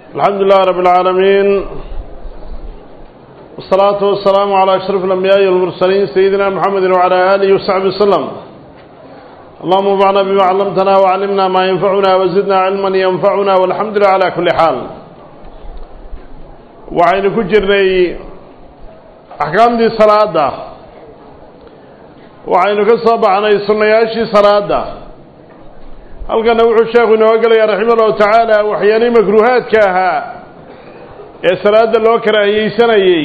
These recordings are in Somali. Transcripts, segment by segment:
الحمد لله رب العالمين والصلاة والسلام على أشرف الأنبياء والمرسلين سيدنا محمد وعلى آله وصحبه وسلم اللهم انفعنا بما علمتنا وعلمنا ما ينفعنا وزدنا علما ينفعنا والحمد لله على كل حال وعين كجرني أحكام دي صلاة وعين كصاب عن سنياشي صلاة halkana wuxuu sheekhu inooga gelaya raxima allahu tacaala waxyaalihii makruuhaadka ahaa ee salaada loo karaahiyeysanayey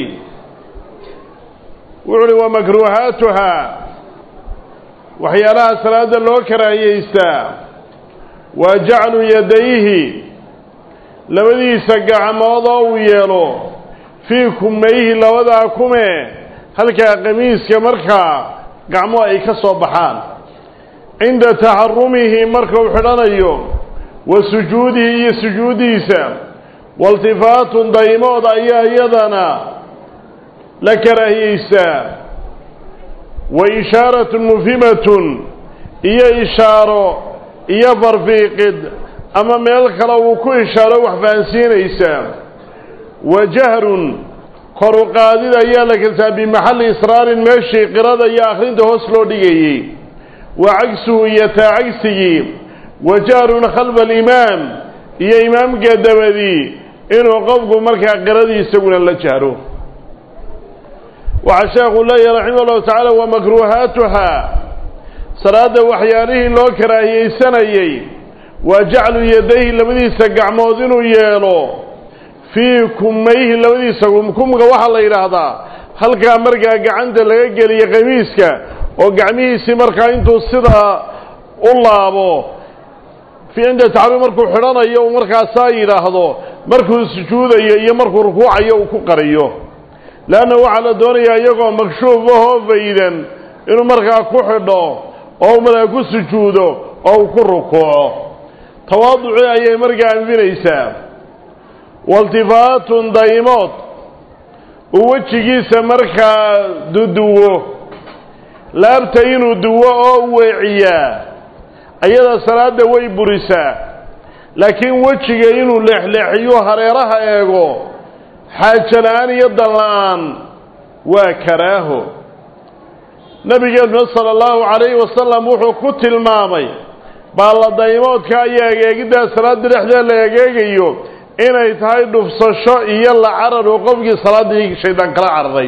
wuxu uhi wa makruuhaatuhaa waxyaalaha salaada loo karaahiyeystaa waa jaclu yadayhi labadiisa gacmood oo uu yeelo fii kumayhi labadaa kume halkaa qamiiska markaa gacmo ay ka soo baxaan cinda taxarumihi markuu xidhanayo wa sujuudihi iyo sujuudiisa waltifaatun daymood ayaa iyadana la karaahiyeystaa wa ishaaratun mufhimatun iyo ishaaro iyo farfiiqid ama meel kale uu ku ishaaro wax fahansiinaysaa wa jahrun kor u qaadid ayaa la kartaa bimaxalli israarin meeshii qirada iyo akhrinta hoos loo dhigayey wa cagsuhu iyo taa cagsigii wa jahrun khalfa alimaam iyo imaamka dabadii inuu qofku markaa qiradii isaguna la jahro waxaa sheekhu leeyahay raximah allahu tacaala wa makruuhaatuhaa salaadda waxyaalihii loo karaahiyeysanayey waa jaclu yadayhi labadiisa gacmood inuu yeelo fii kumayhi labadiisa kumka waxaa la yidhaahdaa halkaa markaa gacanta laga geliya qamiiska oo gacmihiisii markaa intuu sidaa u laabo cinda taxruum markuu xidhanayo uu markaasaa yidhaahdo markuu sujuudayo iyo markuu rukuucayo uu ku qariyo leanna waxaa la doonayaa iyagoo makshuuf ahoo faydan inuu markaa ku xidho oo markaa ku sujuudo oo uu ku rukuuco tawaaduci ayay markaa anfinaysaa waltifaatun daymood uu wejigiisa markaa duduwo laabta inuu duwo oo weeciyaa ayada salaadda way burisaa laakiin wejiga inuu leexleexiyo hareeraha eego xaajo la-aan iyo dan la-aan waa karaaho nabigeennu sala allahu calayhi wasalam wuxuu ku tilmaamay baalladaymoodka iyo egeegiddaa salaadda dhexdeeda la egeegayo inay tahay dhufsasho iyo la carar oo qofkii salaaddii shaydaan kala cararay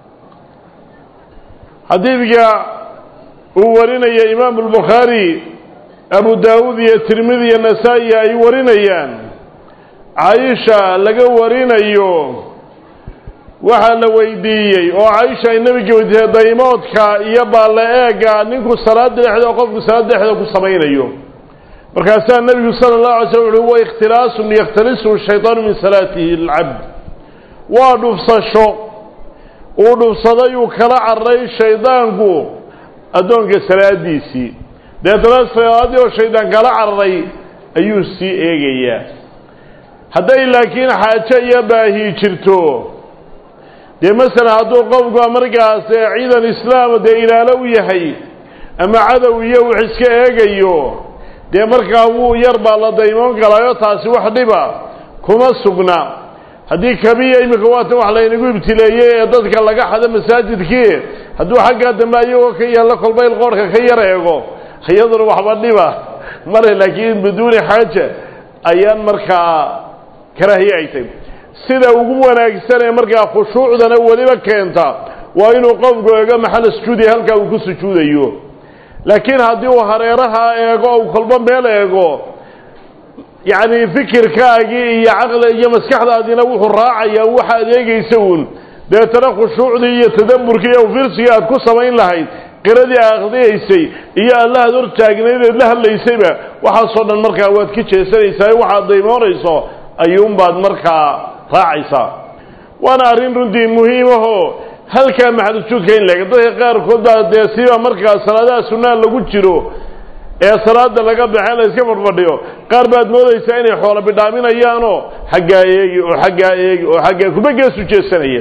xadiidka uu warinaya imaamu albukhaari abu daawuud iyo tirmidi iyo nasaa-i ay warinayaan caaisha laga warinayo waxaa la weydiiyey oo caaisha ay nebiga weydiisay daymoodka iyo baalle eega ninku salaada dhexda qofku salaada dhexda ku samaynayo markaasaa nebigu sala allahu alay slam uhi wa ikhtilaasun yakhtalisu shaytaanu min salaatihi alcabd waa dhufsasho uu dhufsaday uu kala cararay shaydaanku addoonka salaadiisii deetana salaaddii oo shaydaan kala cararay ayuu sii eegayaa hadday laakiin xaajo iyo baahi jirto dee masalan hadduu qofku markaas ciidan islaama dee ilaalo u yahay ama cadow iyo wax iska eegayo dee markaa wuu yar baa la daymoon galaayo taasi wax dhiba kuma sugna haddii kabiya iminka waatan wax laynagu ibtileeyey ee dadka laga xado masaajidkii hadduu xaggaa dambe ayagoo ka yaalla kolbayl qoorhka ka yar eego iyaduna waxba dhiba male laakiin biduuni xaaja ayaan markaa karaahiye ay tahy sida ugu wanaagsan ee markaa khushuucdana weliba keenta waa inuu qofku eego maxalla sujuudiya halkaa uu ku sujuudayo laakiin haddii uu hareeraha eego ou kolba meel eego yacni fikirkaagii iyo caqli iyo maskaxdaadiina wuxuu raacayaa waxa ad eegaysa uun deetana khushuucdii iyo tadabburkii iyo firsigii aad ku samayn lahayd qiradii akhriyaysay iyo allahaad hor taagnayd eed la hadlaysayba waxaasoo dhan markaa waad ka jeesanaysaa waxaad daymoonayso ayuunbaad markaa raacaysaa waana arrin runtii muhiimahoo halkaa maxalusuudka in laega dadka qaarkood baa dee siba markaa salaadaha sunnaha lagu jiro ee salaada laga baxee la iska fadhfadhiyo qaar baad moodaysaa inay xoolo bidhaaminayaanoo xaggaa eegi oo xaggaa eegi oo xaggaa kuba geesu jeesanaya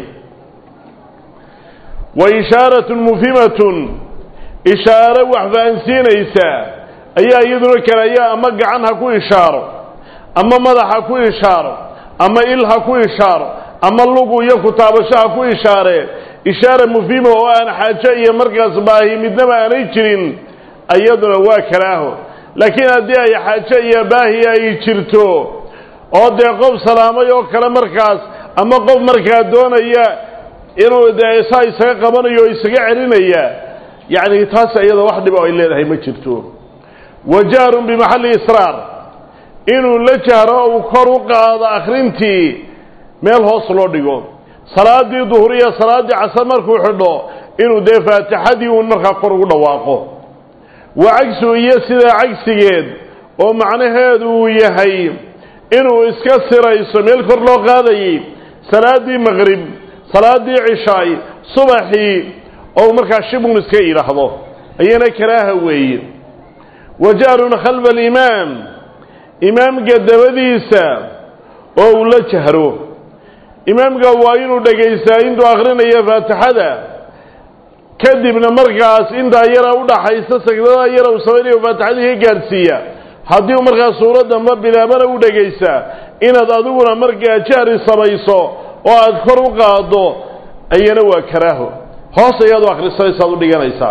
wa ishaaratun mufhimatun ishaaro wax fahansiinaysa ayaa iyaduna kale ayaa ama gacan ha ku ishaaro ama madax ha ku ishaaro ama il ha ku ishaaro ama lugu iyo kutaabasho ha ku ishaaree ishaara mufiima oo aan xaajo iyo markaas baahi midnaba aanay jirin iyaduna waa karaaho laakiin haddii ay xaajo iyo baahi ay jirto oo dee qof salaamay oo kale markaas ama qof markaa doonaya inuu dee saa isaga qabanayo o isaga celinaya yacni taas iyada wax dhibo ay leedahay ma jirto wa jahrun bimaxalli israar inuu la jahro uu kor u qaado akhrintii meel hoos loo dhigo salaadii duhur iyo salaaddii casar markuu xidho inuu dee faatixadii uun markaa kor ugu dhawaaqo wa cagsu iyo sidaa cagsigeed oo macnaheedu uu yahay inuu iska sirayso meel kor loo qaadayay salaaddii maqrib salaaddii cishaay subaxii oo markaa shibun iska idhaahdo ayana karaaha weeye wa jahrun khalfa alimaam imaamka dabadiisa oo uu la jahro imaamka waa inuu dhegaystaa intuu akhrinayo faatixada kadibna markaas intaa yara udhaxaysa sagdadaa yara uu samaynayo faatixadii ka gaadhsiiya haddii u markaa suuradda ma bilaabana u dhegaysaa inaad adiguna markaa jahri samayso oo aad kor u qaaddo ayana waa karaaho hoos ayaad u akhrisanaysaad u dhiganaysaa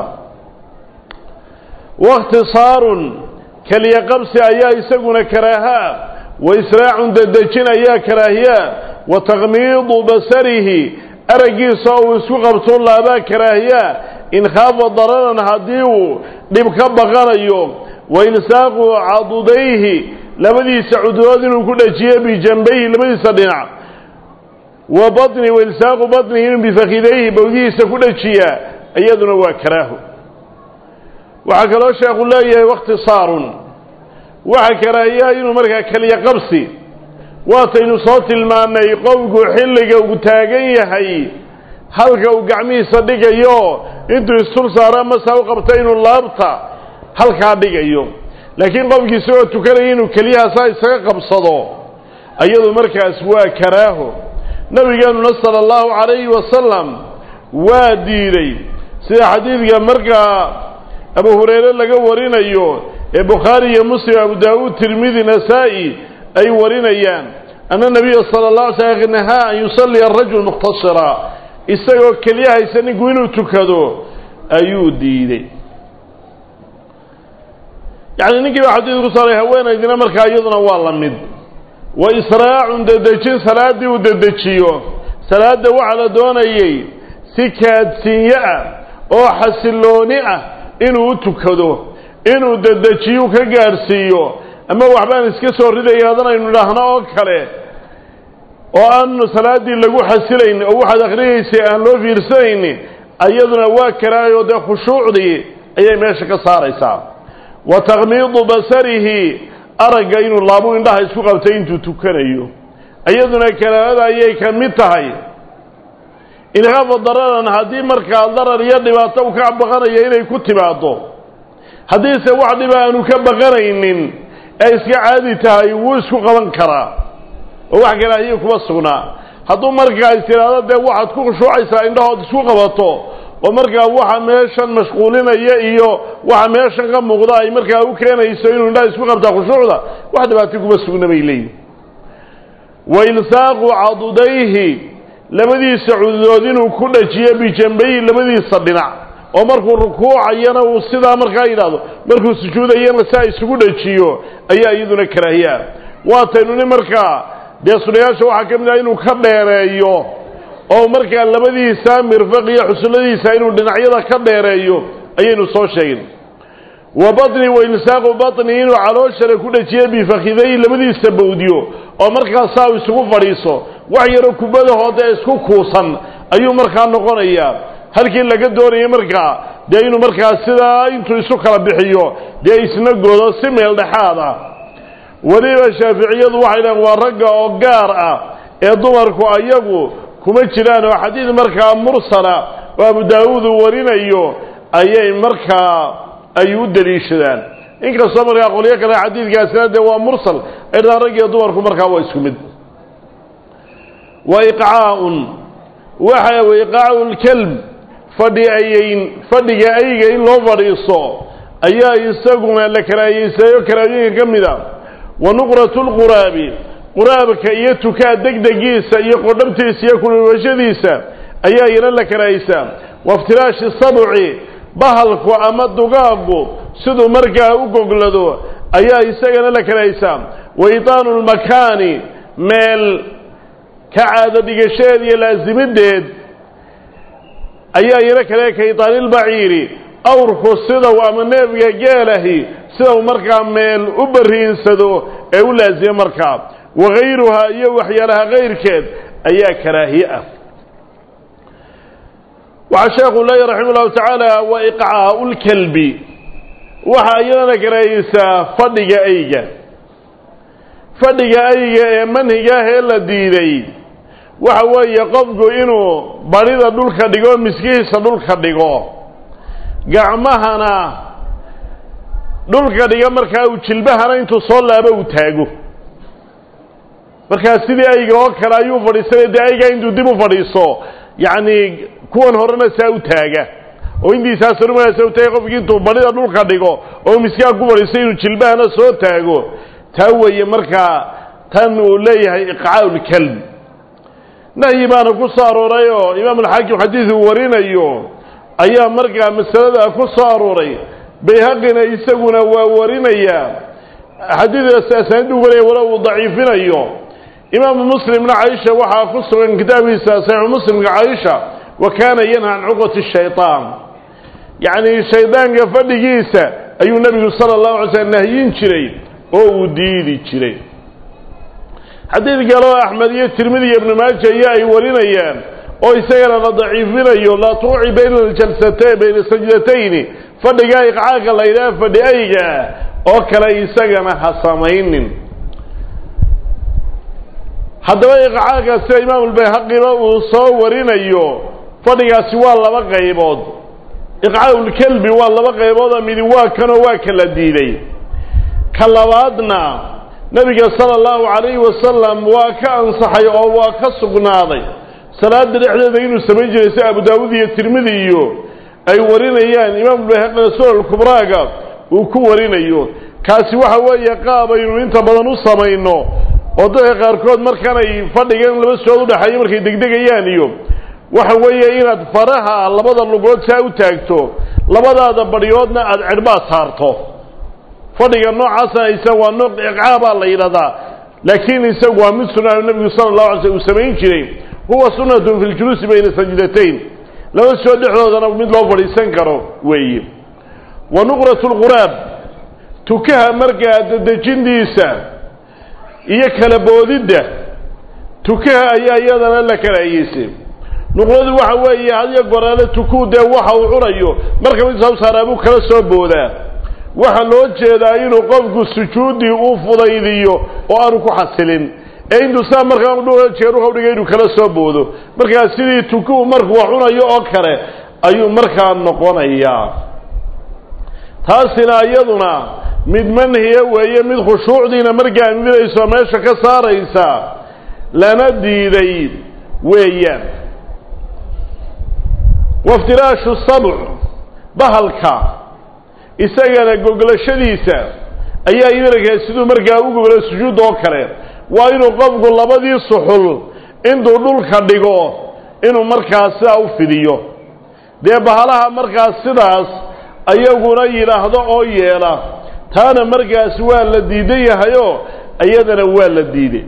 wakhtisaarun keliya qabsi ayaa isaguna karaahaa wa israacun dedejin ayaa karaahiyaa wa takmiidu basarihi araggiisa uu isku qabto laabaa karaahiyaa in khaafa dararan haddii uu dhib ka baqanayo wa ilsaaqu cadudayhi labadiisa cudurood inuu ku dhajiyo bijanbayhi labadiisa dhinac wa baطni wa ilsaaqu baطnihi inuu bifakidayhi bawdihiisa ku dhajiyaa iyaduna waa karaaho waxaa kaloo sheekhu leeyahay wakhtisaarun waxa karaahiyaha inuu markaa keliya qabsi waataynu soo tilmaannay qowgu xilliga uu taagan yahay halka uu gacmihiisa dhigayo intuu istul saaro masaa u qabta inuu laabta halkaa dhigayo laakiin qofkii isagoo tukanaya inuu keliyahaasaa isaga qabsado ayadu markaas waa karaaho nabigeenuna sala allahu calayhi wasalam waa diiday sida xadiidka markaa abu hureyre laga warinayo ee bukhaari iyo muslim abu daawuud tirmidi nasaa-i ay warinayaan ana nabiya sala la alay slam nahaa an yusalliya arajul mukhtasira isagoo keliya haysa ninku inuu tukado ayuu diiday yacni ninkii baa xadiid ku saaray haweenaydina markaa iyaduna waa la mid wa israacun dedejin salaaddii uu dedejiyo salaadda waxaa la doonayey si kaadsiinyo ah oo xasillooni ah inuu u tukado inuu dedejiyuu ka gaadhsiiyo ama waxbaan iska soo ridaya hadanaynu idhaahno oo kale oo aan salaaddii lagu xasilayn oo waxaad akhriyaysay aan loo fiirsanayni ayaduna waa karaayo dee khushuucdii ayay meesha ka saaraysaa wa takmiidu basarihi aragga inuu laabu indhaha isku qabtay intuu tukanayo iyaduna karaahada ayay ka mid tahay inkhaafa dararan haddii markaa darar iyo dhibaato u ka baqanaya inay ku timaado haddiise wax dhiba aanu ka baqanaynin ee iska caadi tahay wuu isku qaban karaa oo wax karaahiye kuma sugnaa hadduu markaa is tidhaahdo dee waxaad ku khushuucaysaa indhahood isku qabato oo markaa waxa meeshan mashquulinaya iyo waxa meeshan ka muuqda ay markaa u keenayso inuu indhaha isku qabtaa khushuucda wax dhibaato kuma sugna bay leeyihin wa ilsaaqu cadudayhi labadiisa cududood inuu ku dhajiyo bijanbayhi labadiisa dhinac oo markuu rukuucayana uu sidaa markaa yidhaahdo markuu sujuudayana saa isugu dhajiyo ayaa iyaduna karaahiyaa waataynu nin markaa dee sunayaasha waxaa ka mid ah inuu ka dheereeyo oo markaa labadiisa mirfaq iyo xusulladiisa inuu dhinacyada ka dheereeyo ayaynu soo sheegin wa baطni wa ilsaaqu baطni inuu calooshana ku dhajiyo bifakiday labadiisa bawdiyo oo markaa saa uu isugu fadhiiso wax yaroo kubadahooda isku kuusan ayuu markaa noqonayaa halkii laga doonayay markaa dee inuu markaa sidaa intuu isu kala bixiyo dee isna godo si meel dhexaad ah weliba shaaficiyadu waxay dhahen waa ragga oo gaar ah ee dumarku ayagu kuma jiraan oo xadiid markaa mursala oo abu daawuud uu warinayo ayay markaa ay u deliishadaan inkastoo markaa qolyo kale xadiidkaasina dee waa mursal ay dhahaan rag iyo dumarku markaa waa isku mid wa iqcaa'un waxa wey iqaacu lkelb fadhi ayeyn fadhiga ayga in loo fadhiisto ayaa isaguna la karaahiyeysayo karaahiyooyinka ka mid a wa nuqratu lquraabi quraabka iyo tukaa degdegiisa iyo qodhabtiisa iyo kululwashadiisa ayaa iyana la karahaysaa waftiraashi sabci bahalku ama dugaagu siduu markaa u goglado ayaa isagana la karahaysaa wa idaanu lmakaani meel ka caado dhigasheed iyo laasimideed ayaa iyana kale ka idaanilbaciiri awrku sidaw ama neefga geelahi sidau markaa meel u bariinsado ee u laasima markaa wagayruhaa iyo waxyaalaha kayrkeed ayaa karaahiye ah waxaa sheekhu leeyahy raxima ullahu tacaala wa iqcaau lkalbi waxaa iyadana karaahiyeysaa fadhiga ayga fadhiga ayga ee manhigaah ee la diiday waxa weeye qofku inuu badhida dhulka dhigo miskihiisa dhulka dhigo gacmahana dhulka dhiga markaa uu jilbahana intuu soo laabo uu taago markaa sidii ayga oo kale ayuu fadhiisanaya dee aygaa intuu dib u fadhiiso yacni kuwan horena saa u taaga oo intiisaasarumana saa u taaga qofkii intuu badhida dhulka dhigo oo miskiha ku fadhiisto inuu jilbahana soo taago taa weeye markaa tan uu leeyahay iqcaau lkalb nahyi baana ku soo arooray oo imaam alxaakim xadiid uu warinayo ayaa markaa masalada ku soo arooray bayhaqina isaguna waa warinaya xadiidaas asaanidu waraya wala uu daciifinayo imaamu muslimna caisha waxaa ku sugan kitaabkiisa saxiixu muslimka caisha wa kaana yanha can cuqati shayطaan yacni shaydaanka fadhigiisa ayuu nebigu sala allahu alay slm nahyin jiray oo uu diidi jiray xadiid kaleo axmed iyo tirmidi iyo ibnu maaja iyo ay warinayaan oo isagana la daciifinayo laa tuuci bayna aljalsatayn bayna sajdatayni fadhigaa iqcaaka la yidhaha fadhi ayga oo kale isagana ha samaynin haddaba iqcaaka sida imaamulbayhaqiba uu soo warinayo fadhigaasi waa laba qaybood iqcaa'ulkelbi waa laba qayboodoo midi waa kanoo waa kala diiday ka labaadna nebiga sala allahu calayhi wasalam waa ka ansaxay oo waa ka sugnaaday salaada dhexdeeda inuu samayn jiray si abu daawuud iyo tirmidi iyo ay warinayaan imaamulbayhaqina sunan kubraaga uu ku warinayo kaasi waxa weeye qaab aynu inta badan u samayno oo dadka qaarkood markanay fadhigan laba sood udhexeeyo markay degdegayaan iyo waxa weeye inaad faraha labada lugood saa u taagto labadaada badhyoodna aada cidhbaad saarto fadhiga noocaasna isa waa nooc iqcaabaa la yidhahdaa laakiin isagu waa mid sunnaha nebigu sala allahu alay slm uu samayn jiray huwa sunnatun fi ljuluusi bayna sajdatayn laba soo dhexdoodana mid loo fadhiisan karo weeye wa nuqratu lquraab tukaha markaa dadejintiisa iyo kala boodidda tukaha ayaa iyadana la karahiyeysay nuqradu waxa weeye hadiyo goraale tukuu dee waxa uu cunayo marka mid soo saaraa buu kala soo boodaa waxaa loo jeedaa inuu qofku sujuuddii uu fudaydiyo oo aanu ku xasilin ee intuu saa markaa jeeruha udhigay inuu kala soo boodo markaa sidii tukuhu markuu wax cunayo oo kale ayuu markaa noqonayaa taasina iyaduna mid manhiya weeye mid khushuucdiina markaa midayso meesha ka saaraysa lana diiday weeyaan waftiraashu sabc bahalka isagana goglashadiisa ayaa idarkaa siduu markaa u goglo sujuud oo kale waa inuu qofku labadii suxul intuu dhulka dhigo inuu markaas sidaa u fidiyo dee bahalaha markaas sidaas ayaguna yidhaahdo oo yeela taana markaas waa la diidan yahayoo iyadana waa la diiday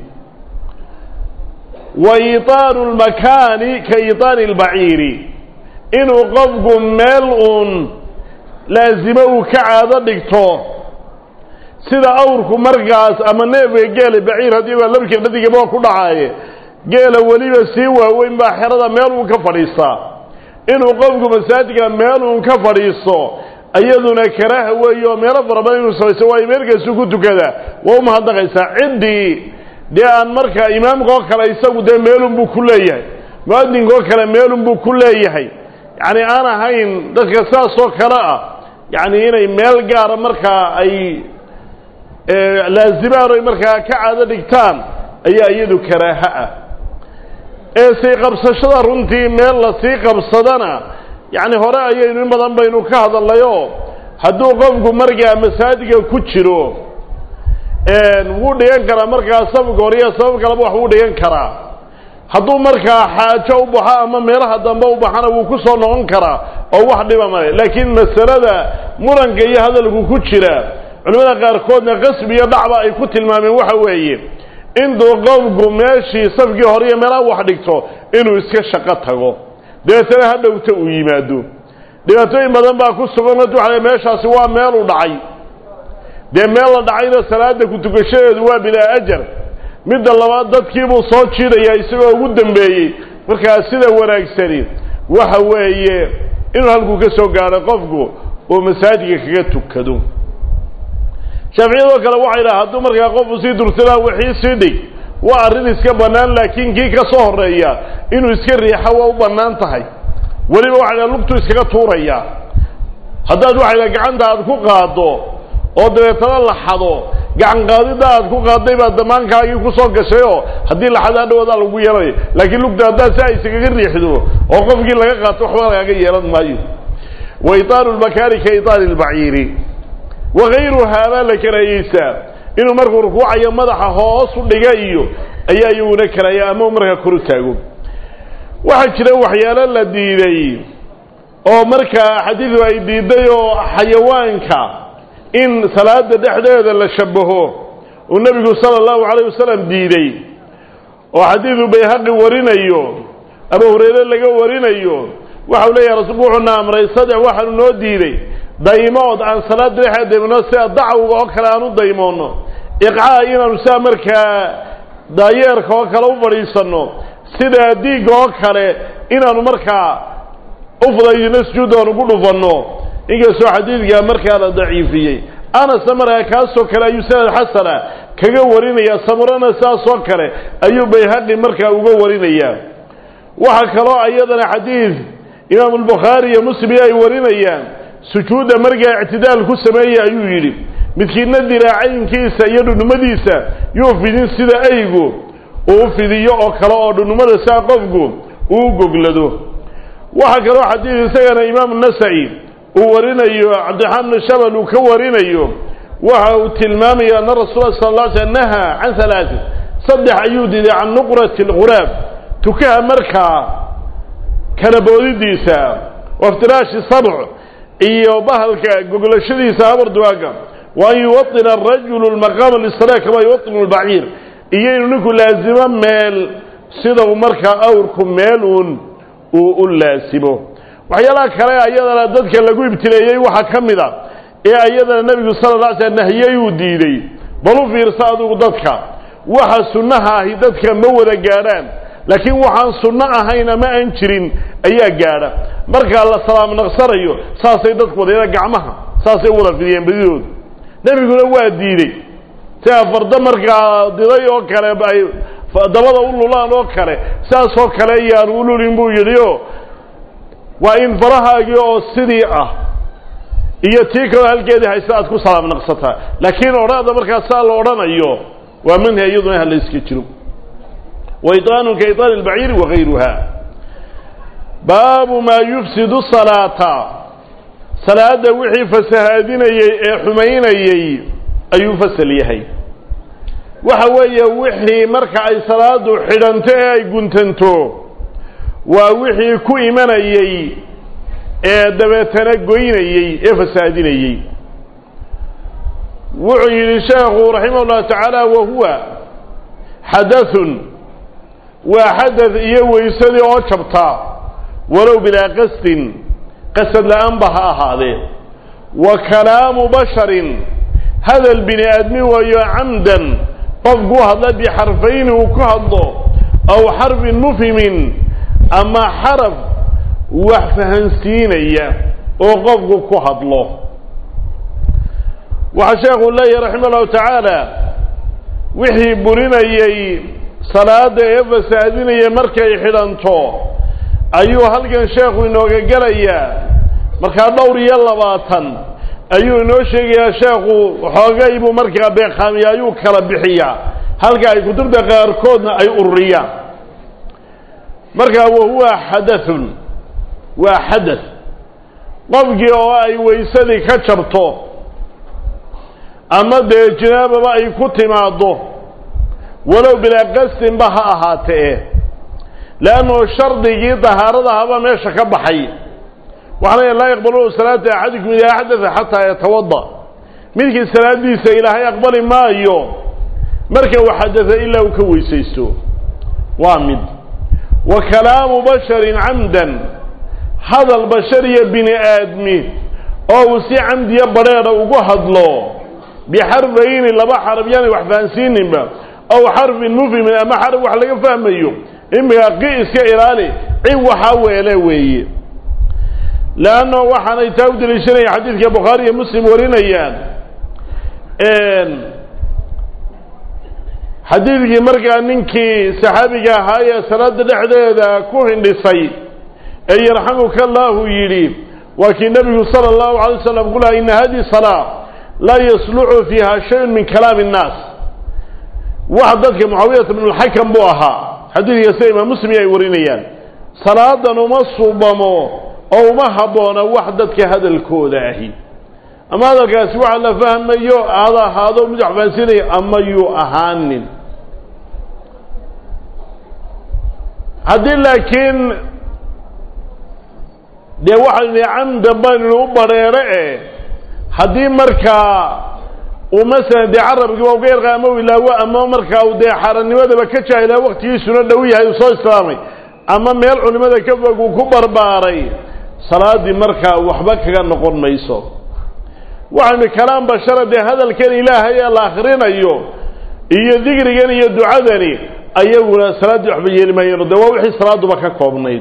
wa iitaanu lmakaani ka iitaani lbaciiri inuu qofku meel uun laasimo uu ka caado dhigto sida awrku markaas ama neefka geela baciir haddii baa labkii dhadigaba ku dhacaaye geela weliba sii waaweyn baa xerada meel uun ka fadhiistaa inuu qofku masaajidka meel uun ka fadhiisto iyaduna karaaha weeye oo meelo fara badan inuu samaysto waayo meelkaasu ku tukada waa u mahadnaqaysaa ciddii dee aan markaa imaamka oo kale isagu dee meelunbuu ku leeyahay mu-adinka oo kale meelunbuu ku leeyahay yacni aan ahayn dadka saasoo kale ah yacni inay meel gaara markaa ay laazimaan oy markaa ka caado dhigtaan ayaa iyadu karaaha ah ee sii qabsashada runtii meel la sii qabsadana yacni hore ayaynu in badan baynu ka hadalnayoo hadduu qofku markaa masaajidka ku jiro wuu dhigan karaa markaa safka horiya sabab kaleba wax wuu dhigan karaa hadduu markaa xaajo u baxo ama meelaha dambe u baxana wuu ku soo noqon karaa oo wax dhiba male laakiin masalada muranka iyo hadalku ku jira culimmada qaarkoodna qasbi iyo dhacba ay ku tilmaameen waxa weeye intuu qofku meeshii safkii hore iyo meelaha wax dhigto inuu iska shaqo tago dabeetana ha dhowta uu yimaado dhibaatooyin badan baa ku sugan waxa meeshaasi waa meelu dhacay dee meel la dhacayna salaada ku tukashadeedu waa bilaa ajar midda labaad dadkiibuu soo jiidayaa isagoo ugu dambeeyey markaa sida wanaagsani waxa weeye inuu halkuu ka soo gaadho qofku oo masaajidka kaga tukado shaaficiyadoo kale waxay dhaha hadduu markaa qofku sii dursadaa wixii sii dhig waa arrin iska bannaan laakiin kii ka soo horreeya inuu iska riixo waa u bannaan tahay weliba waxay dhaha lugtuu iskaga tuurayaa haddaad waxay dhaha gacanta aad ku qaaddo oo dabeetana la xado gacan qaadidda aad ku qaadday baa damaankaagii ku soo gashay oo haddii la xado hadhowaadaa lagu yeelanaya laakiin lugta haddaad si ay iskaga riixdo oo qofkii laga qaato waxba lagaaga yeelan maayo wa itaaru lmakaani ka itaari lbaciiri wakayruhaa baa la karaahiyeysaa inuu markuu rukuucayo madaxa hoos u dhiga iyo ayaa iyaguna karaaya ama markaa koru taago waxaa jira waxyaalo la diiday oo markaa xadiidu ay diiday oo xayawaanka in salaada dhexdeeda la shabaho uu nebigu sala allahu calayh wasalam diiday oo xadiidu bayhaqi warinayo abu hurayre laga warinayo waxau leeyahay rasuulku wuxuuna amray saddex waxaanu noo diiday daymood aan salaada dhexeeda daymano sida dacwga oo kale aan u daymoono iqcaa inaanu sidaa markaa daayeerka oo kale u fadhiisanno sida diigga oo kale inaanu markaa u fudaydino sujuudda aan ugu dhufanno inkastoo xadiidkaa markaa la daciifiyey anasna markaa kaasoo kale ayuu sanad xasana kaga warinaya samurana sidaasoo kale ayuu bayhaqi markaa uga warinayaa waxaa kaloo iyadana xadiid imaamu albukhaari iyo muslim ay warinayaan sujuudda markaa ictidaal ku sameeya ayuu yidhi midkiidna diraacaynkiisa iyo dhudhumadiisa yuu fidin sida aygu uu u fidiyo oo kale oo dhudhumada saa qofku uu goglado waxaa kaloo xadiid isagana imaamu nasaci uu warinayo cabdiraxmaan bnu shabal uu ka warinayo waxa uu tilmaamaya ana rasuula sal la sl nahaa can halaatin saddex ayuu diiday can nuqrati alghuraab tukaha markaa kala boodidiisa waftiraashi sabc iyo bahalka goglashadiisa habarduwaaga wa an yuwaطina arajulu lmaqaama lisala kama yuwaطinu lbaciir iyo inuu ninku laasimo meel sida uu markaa awrku meel uun uu u laasimo waxyaalaha kale ayadana dadka lagu ibtileeyey waxaa ka mid a ee ayadana nebigu sala la alay slam nahiyey uu diiday bal u fiirsa adugu dadka waxa sunnaha ahi dadka ma wada gaadhaan laakiin waxaan sunno ahayn ama aan jirin ayaa gaadha markaa la salaam naqsanayo saasay dadku wadayaa gacmaha saasay u wada fidiyeen badidoodu nebiguna waa diidey sia fardo markaa diday oo kale ay dabada u lulaan oo kale saasoo kale ayaanu u lulin buu yidhi o waa in farahaagii oo sidii ah iyo tii kaloo halkeedii haysta aad ku salaam naqsataa laakiin odhaada markaa saa la odhanayo waa manhi iyaduna hala iska jiro waiطaanu ka iطaani اlbaciiri wagayruha baabu maa yufsidu salaata salaadda wixii fasahaadinayey ee xumaynayey ayuu fasal yahay waxa weeye wixii marka ay salaadu xidhanto ee ay guntanto waa wixii ku imanayey ee dabeetana goynayey ee fasaadinayey wuxuu yidhi sheekhu raximah اllahu tacaala wahuwa xadaثun waa xadaث iyo weysadii oo jabta walow bilaa qasdin qasad la-aan ba ha ahaadee wa kalaamu basharin hadal bini aadmi waayo camdan qofku u hadla bixarfayni uu ku hadlo aw xarfin mufhimin ama xaraf wax fahansiinaya oo qofku ku hadlo waxaa sheekhu leeyahy raxima allahu tacaala wixii burinayey salaada ee fasaadinaya markay xidhanto ayuu halkan sheekhu inooga gelayaa markaa dhowr iyo labaatan ayuu inoo sheegayaa sheekhu xoogay buu markaa beeqaamiya ayuu kala bixiyaa halka ay kutubta qaarkoodna ay ururiyaan markaa wahuwa xadathun waa xadath qofkii oo ay weysadii ka jabto ama dee jinaababa ay ku timaaddo walow bilaa qasdinba ha ahaatee leannao shardigii dahaaradahabaa meesha ka baxay waxaa la laa yaqbalu salaata axadikum idaa axdatha xataa yatawada midkii salaadiisa ilaahay aqbali maayo marka uu xadada ilaa uu ka weysaysto waa mid wa kalaamu basharin camdan hadal bashariya bini aadmi oo uu si camdiya badheedha ugu hadlo bixarfayni laba xaraf yaanay wax fahansiininba aw xarfin mufhimin ama xaraf wax laga fahmayo imika qi iska ilaali cin waxaa weele weeye leanno waxaanay taa u deliishanaya xadiidka bukhaari iyo muslim warinayaan xadiidkii markaa ninkii saxaabiga ahaa ee salaada dhexdeeda ku hindhisay ee yarxamuka allaahu yidhi waa kii nebigu sala allahu alay wasalam ku laha ina hadihi salaa laa yasluxu fiiha shayun min kalaami innaas wax dadka mucaawiyata bnu lxakam buu ahaa xadiidka sida imaam muslim ay warinayaan salaadan uma subamo oo uma habboona wax dadka hadalkooda ahi ama hadalkaasi waxa la fahmayo aada ahaado mid wax fahansiinaya ama yuu ahaanin haddii laakiin dee waxaynu nihi camdan baynu u badheedho e haddii markaa uu masalan dee carabkiiba uga yarqa ama u ilaawo ama markaa uu dee xaaranimadaba ka jaahilaa waktigiisuna dhow yahay uu soo islaamay ama meel culimada ka fog uu ku barbaaray salaaddii markaa waxba kaga noqon mayso waxaynu kalaam bashara dee hadalkan ilaahay ee la akrinayo iyo dikrigan iyo ducadani ayaguna salaaddii waxba yeeli maayeen dee waa wixii salaaduba ka koobnayd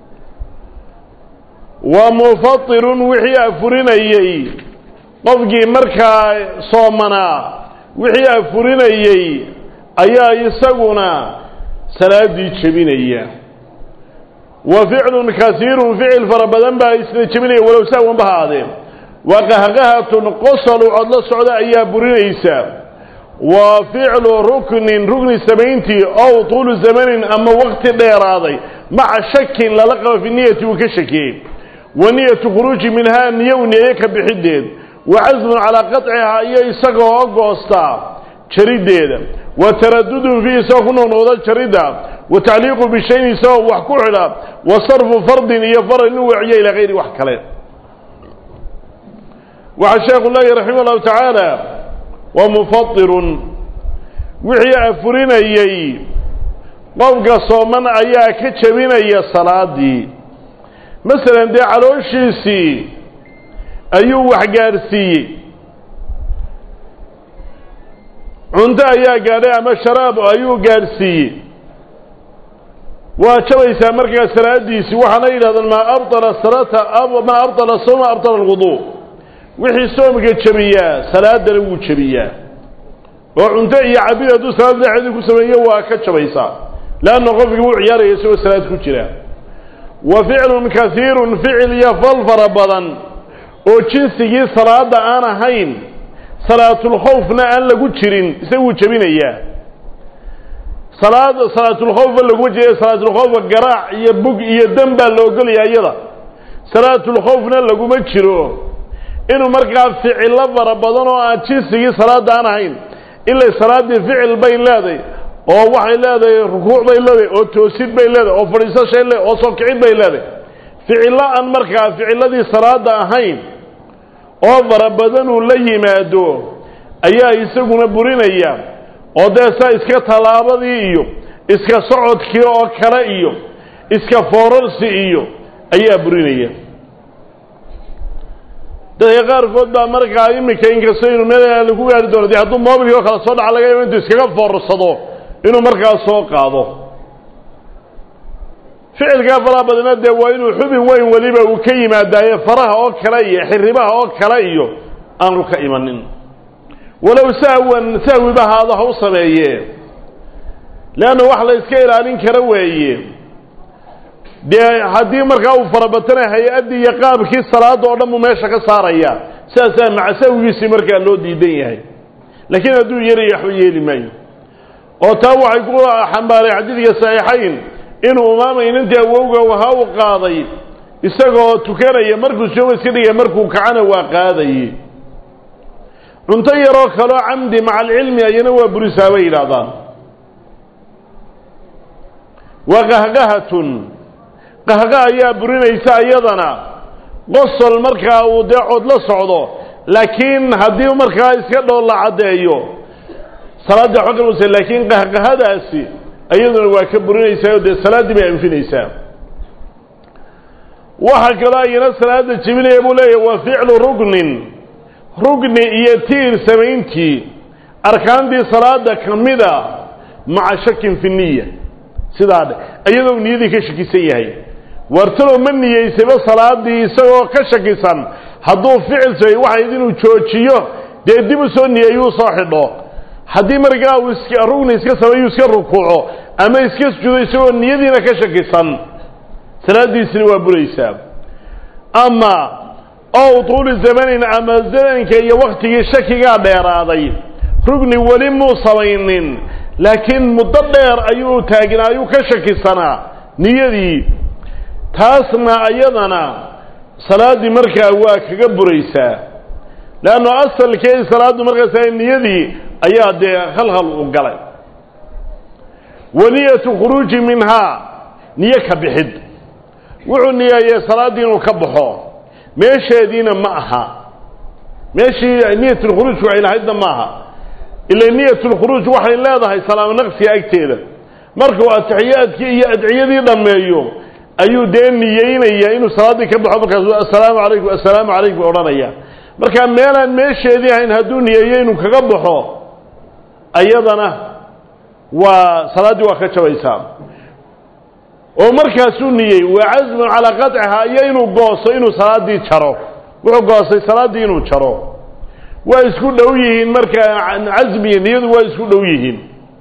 wa mufatirun wixii afurinayey qofkii markaa soomanaa wixii afurinayey ayaa isaguna salaaddii jebinaya wa ficlun kasiirun ficil fara badan baa isna jebinaya walow sahwanba ha aadeen wa qahqahatun qosol u cod la socda ayaa burinaysa wa ficlu ruknin rukni samayntii ow tuulu zamanin ama waqti dheeraaday maca shakin lala qabo fi niyati uu ka shakiyey wa niyatu khuruuji minhaa niyo u niyeeye ka bixideed wa casmun calaa qaطcihaa iyo isagoo goostaa jariddeeda wa taradudun fii isagoo ku noqnoqda jaridda wa tacliiqu bishayn isagoo wax ku xidha wa sarfu fardin iyo faral inuu weciyo ilaa hayri wax kale waxaa sheekhu leeyahy raximah allahu tacaala wa mufatirun wixii afurinayey qofka sooman ayaa ka jebinaya salaadii masalan dee calooshiisii ayuu wax gaadhsiiyey cunto ayaa gaadhay ama sharaab ayuu gaadhsiiyey waa jabaysaa markaa salaadiisii waxaana yidhahdaan maa abطala salata maa abطala sawma abطala alwudu wixii soomka jebiyaa salaadana wuu jebiyaa oo cunto iyo cabid hadduu salaad dhexeedii ku sameeyo waa ka jabaysaa leanna qofkii wuu ciyaaraya isagoo salaad ku jira wa ficlun kasiirun ficil iyo fal fara badan oo jinsigii salaada aan ahayn salaatulkhawfna aan lagu jirin isaguu jebinayaa salaad salaatulkhawfa laguma jira salaatulkhawfa garaac iyo bug iyo dam baa la ogolaya iyada salaatulkhawfna laguma jiro inuu markaa ficillo fara badan oo aan jinsigii salaada aan ahayn ilay salaaddii ficil bay leedahay oo waxay leedahay rukuuc bay leedahay oo toosid bay leedahay oo fadhiisashay leedahay oo soo kicid bay leedahay ficillo aan markaa ficilladii salaada ahayn oo fara badan uu la yimaado ayaa isaguna burinaya oo dee saa iska tallaabadii iyo iska socodkii oo kale iyo iska foorarsi iyo ayaa burinaya dadka qaarkood baa markaa iminka inkastoo inuu meel ku gaari doono dee hadduu moobilkii oo kale soo dhaca laga yaabo intuu iskaga foorarsado inuu markaa soo qaado ficilkaa faraha badana dee waa inuu xubin weyn weliba uu ka yimaadaaye faraha oo kale iyo xiribaha oo kale iyo aanu ka imanin walow sahwan sahwiba haado ha u sameeye leanna wax la iska ilaalin kara weeye dee haddii markaa uu farabatana hay-addii iyo qaabkii salaada oo dhan buu meesha ka saaraya sidaasaa maca sahwigiisii markaa loo diidan yahay laakiin hadduu yarayo waxba yeeli maayo oo taa waxay ku xambaaray xadiidka saxiixayn inuu umaama inantii awowga waha u qaaday isagoo tukanaya markuu sooma iska dhigaya markuu kacana waa qaadaye cunto yaroo kaloo camdi maca alcilmi ayana waa burisaa bay yidhaahdaan wa qahqahatun qahqa ayaa burinaysa iyadana qosol markaa uu dee cod la socdo laakiin haddii markaa iska dhool la caddeeyo salaadda waxba kamusa laakiin qahqahadaasi iyaduna waa ka burinaysaa oo dee salaaddii bay anfinaysaa waxaa kaloo ayana salaada jebinaya buu leeyahy wa ficlu rugnin rugni iyo tiir samayntii arkaantii salaada ka mida maca shakin fi niya sidaa dhe iyadoo niyadii ka shakisan yahay wartalow ma niyeysayba salaadii isagoo ka shakisan hadduu ficil samay waxayd inuu joojiyo dee dib u soo niyeeyuu soo xidho haddii markaa uu iska rugni iska sameeyuu iska rukuuco ama iska sujuudo isagoo niyadiina ka shakisan salaadiisina waa buraysaa ama ow tuuli zamanin ama zamanka iyo waktigii shakigaa dheeraaday rugni weli muu samaynin laakiin muddo dheer ayuu taagnaa ayuu ka shakisanaa niyadii taasna ayadana salaaddii markaa waa kaga buraysaa leanno asalkeedi salaaddu markaas niyadii ayaa dee khalkhal u galay waniyatu khuruuji minhaa niyo ka bixid wuxuu niyeeyey salaaddii inuu ka baxo meesheediina ma aha meeshii niyatulkhuruujku waxay lahaydna ma aha ila niyatulkhuruuj waxay leedahay salaamo naqsiga agteeda markuu atixiyaadkii iyo adciyadii dhammeeyo ayuu dee niyeynaya inuu salaaddii ka baxo markaas assalaamu calaykum assalaamu calaykum odhanaya marka meelaan meesheedii ahayn hadduu niyeeyo inuu kaga baxo ayadana waa salaaddii waa ka jabaysaa oo markaasuu niyey waa casmun calaa qaطcihaa iyo inuu gooso inuu salaaddii jaro wuxuu goostay salaaddii inuu jaro waa isku dhow yihiin markaa casmiga niyadu waa isku dhow yihiin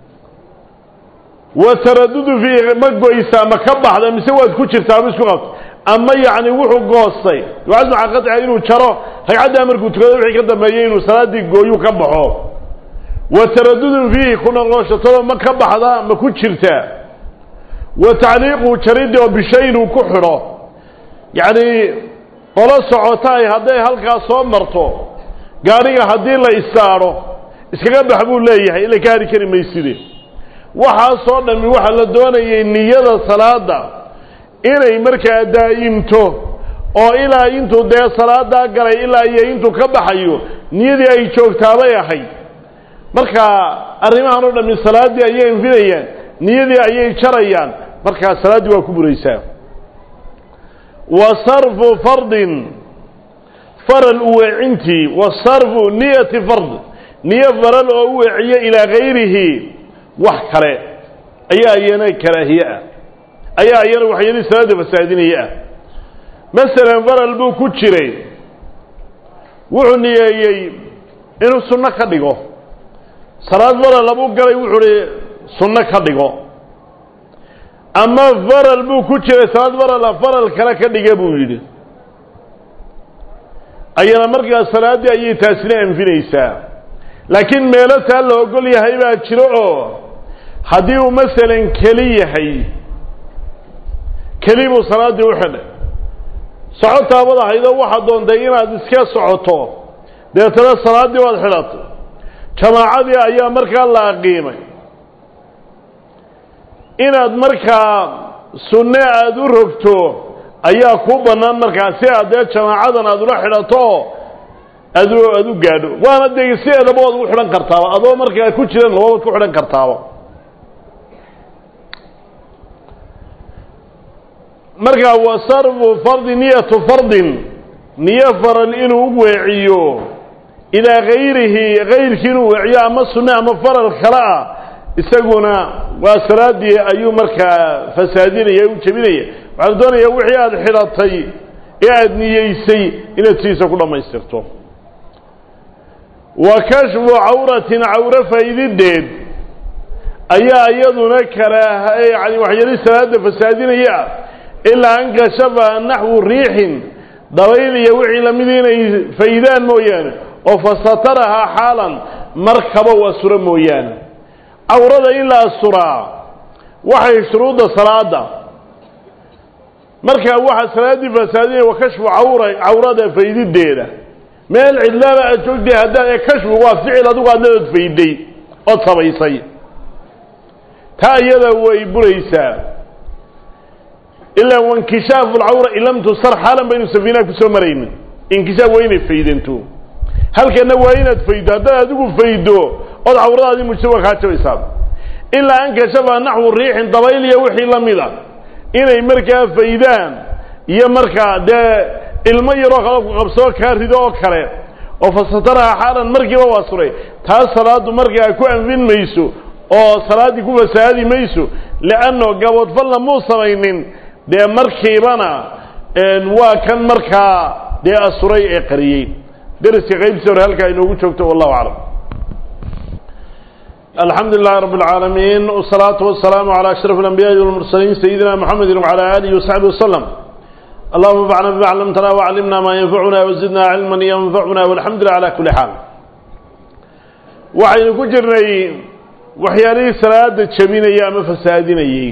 wa taradudu fiihi ma goysaa ma ka baxda mise waad ku jirtaa ma isku qabta ama yacni wuxuu goostay waa casmun calaa qaطcihaa inuu jaro ragcaddaa markuu tukado wixii ka dambeeyey inuu salaaddii gooyu ka baxo wa taradudun fiihi ku noqoshotado ma ka baxda ma ku jirtaa wa tacliiqu jaridii oo bishayin uu ku xidho yacni qolo socotaay hadday halkaas soo marto gaadhiga haddii la istaadho iskaga bax buu leeyahay ila ka hari kari mayside waxaasoo dhammi waxaa la doonayay niyada salaada inay markaa daa'imto oo ilaa intuu dee salaadaa galay ilaa iyo intuu ka baxayo niyadii ay joogtaabay ahayd marka arrimahan oo dhammi salaaddii ayay anfinayaan niyadii ayay jarayaan markaa salaaddii waa ku buraysaa wa sarfu fardin faral u weecintii wa sarfu niyati fard niyo faral oo u weeciyo ilaa gayrihi wax kale ayaa iyana karaahiye ah ayaa iyana waxyaalii salaadda fasaadinaya ah masalan faral buu ku jiray wuxuu niyeeyey inuu sunno ka dhigo salaad faral labuu galay wuxuu hi sunno ka dhigo ama faral buu ku jiray salaad farala faral kale ka dhiga buu yidhi ayana markaas salaaddii ayay taasina anfinaysaa laakiin meelo taa la ogol yahay baa jiro oo haddii uu masalan keli yahay keli buu salaaddii u xidhay socotaabad ahaydoo waxaad doontay inaad iska socoto deetana salaaddii waad xidhatay jamaacadii ayaa markaa la aqiimay inaad markaa sunne aada u rogto ayaa kuu bannaan markaa si aad dee jamaacadan aada ula xidhato aad aada u gaadho waana dee sideedaba waad ugu xidhan kartaaba adoo markaa ku jiran lababaad ku xidhan kartaaba markaa wa sarfu fardi niyatu fardin niyo faral inuu u weeciyo ilaa gayrihi gayrkii inuu weeciyo ama sunne ama faral kale ah isaguna waa salaaddii ayuu markaa fasaadinaya u jebinaya waxaa la doonayaa wixii aada xidhatay ee aada niyeysay inaad sidiisa ku dhammaystirto wa kashfu cawratin cawro faydideed ayaa iyaduna karaaha yani waxyaali salaada fasaadinaya ah ilaa an kashafa naxwu riixin dabayl iyo wixii lamid inay faydaan mooyaane oo fasatarahaa xaalan markaba u asuro mooyaane cawrada in la asuraa waxay shuruudda salaada markaa waxaa salaaddii fasaadinaya wa kashfu cawra cawrada faydideeda meel cidlaaba aad joogtay haddaad ee kashfu waa ficil adigu adnadood fayday ood samaysay taa iyada way buraysaa ilaa wankishaafu lcawra in lam tusar xaalan baynu safiinaha kusoo maraynin inkishaaf waa inay faydanto halkana waa inaad faydo haddaad adigu faydo ood cawradaadii mujto waa kaa jabaysaa ilaa an kashafa naxwu riixin dabayl iyo wixii la mid a inay markaa faydaan iyo markaa dee ilmo yaroo kale ku qabsoo kaa rido oo kale oo fasataraha xaalan markiiba waa suray taas salaaddu markaa ku anfin mayso oo salaaddii ku fasahaadi mayso leanno gaboodfalna muu samaynin dee markiibana waa kan markaa dee asuray ee qariyey deriska qaybtiisa hore halkaa inoogu joogto wallahu aclam alxamdu lilahi rab اlcaalamiin wsalaatu wasalaamu calى ashraf اlanbiyaءi walmursaliin sayidina mxamedi wcalى alihi wasaxbi waslm allahuma anfacna bima clamtana waclimna ma yanfacuna wazidna cilma yanfacuna walxamdu lilah ala kuli xaal waxaynu ku jirnay waxyaalihii salaada jebinaya ama fasaadinayey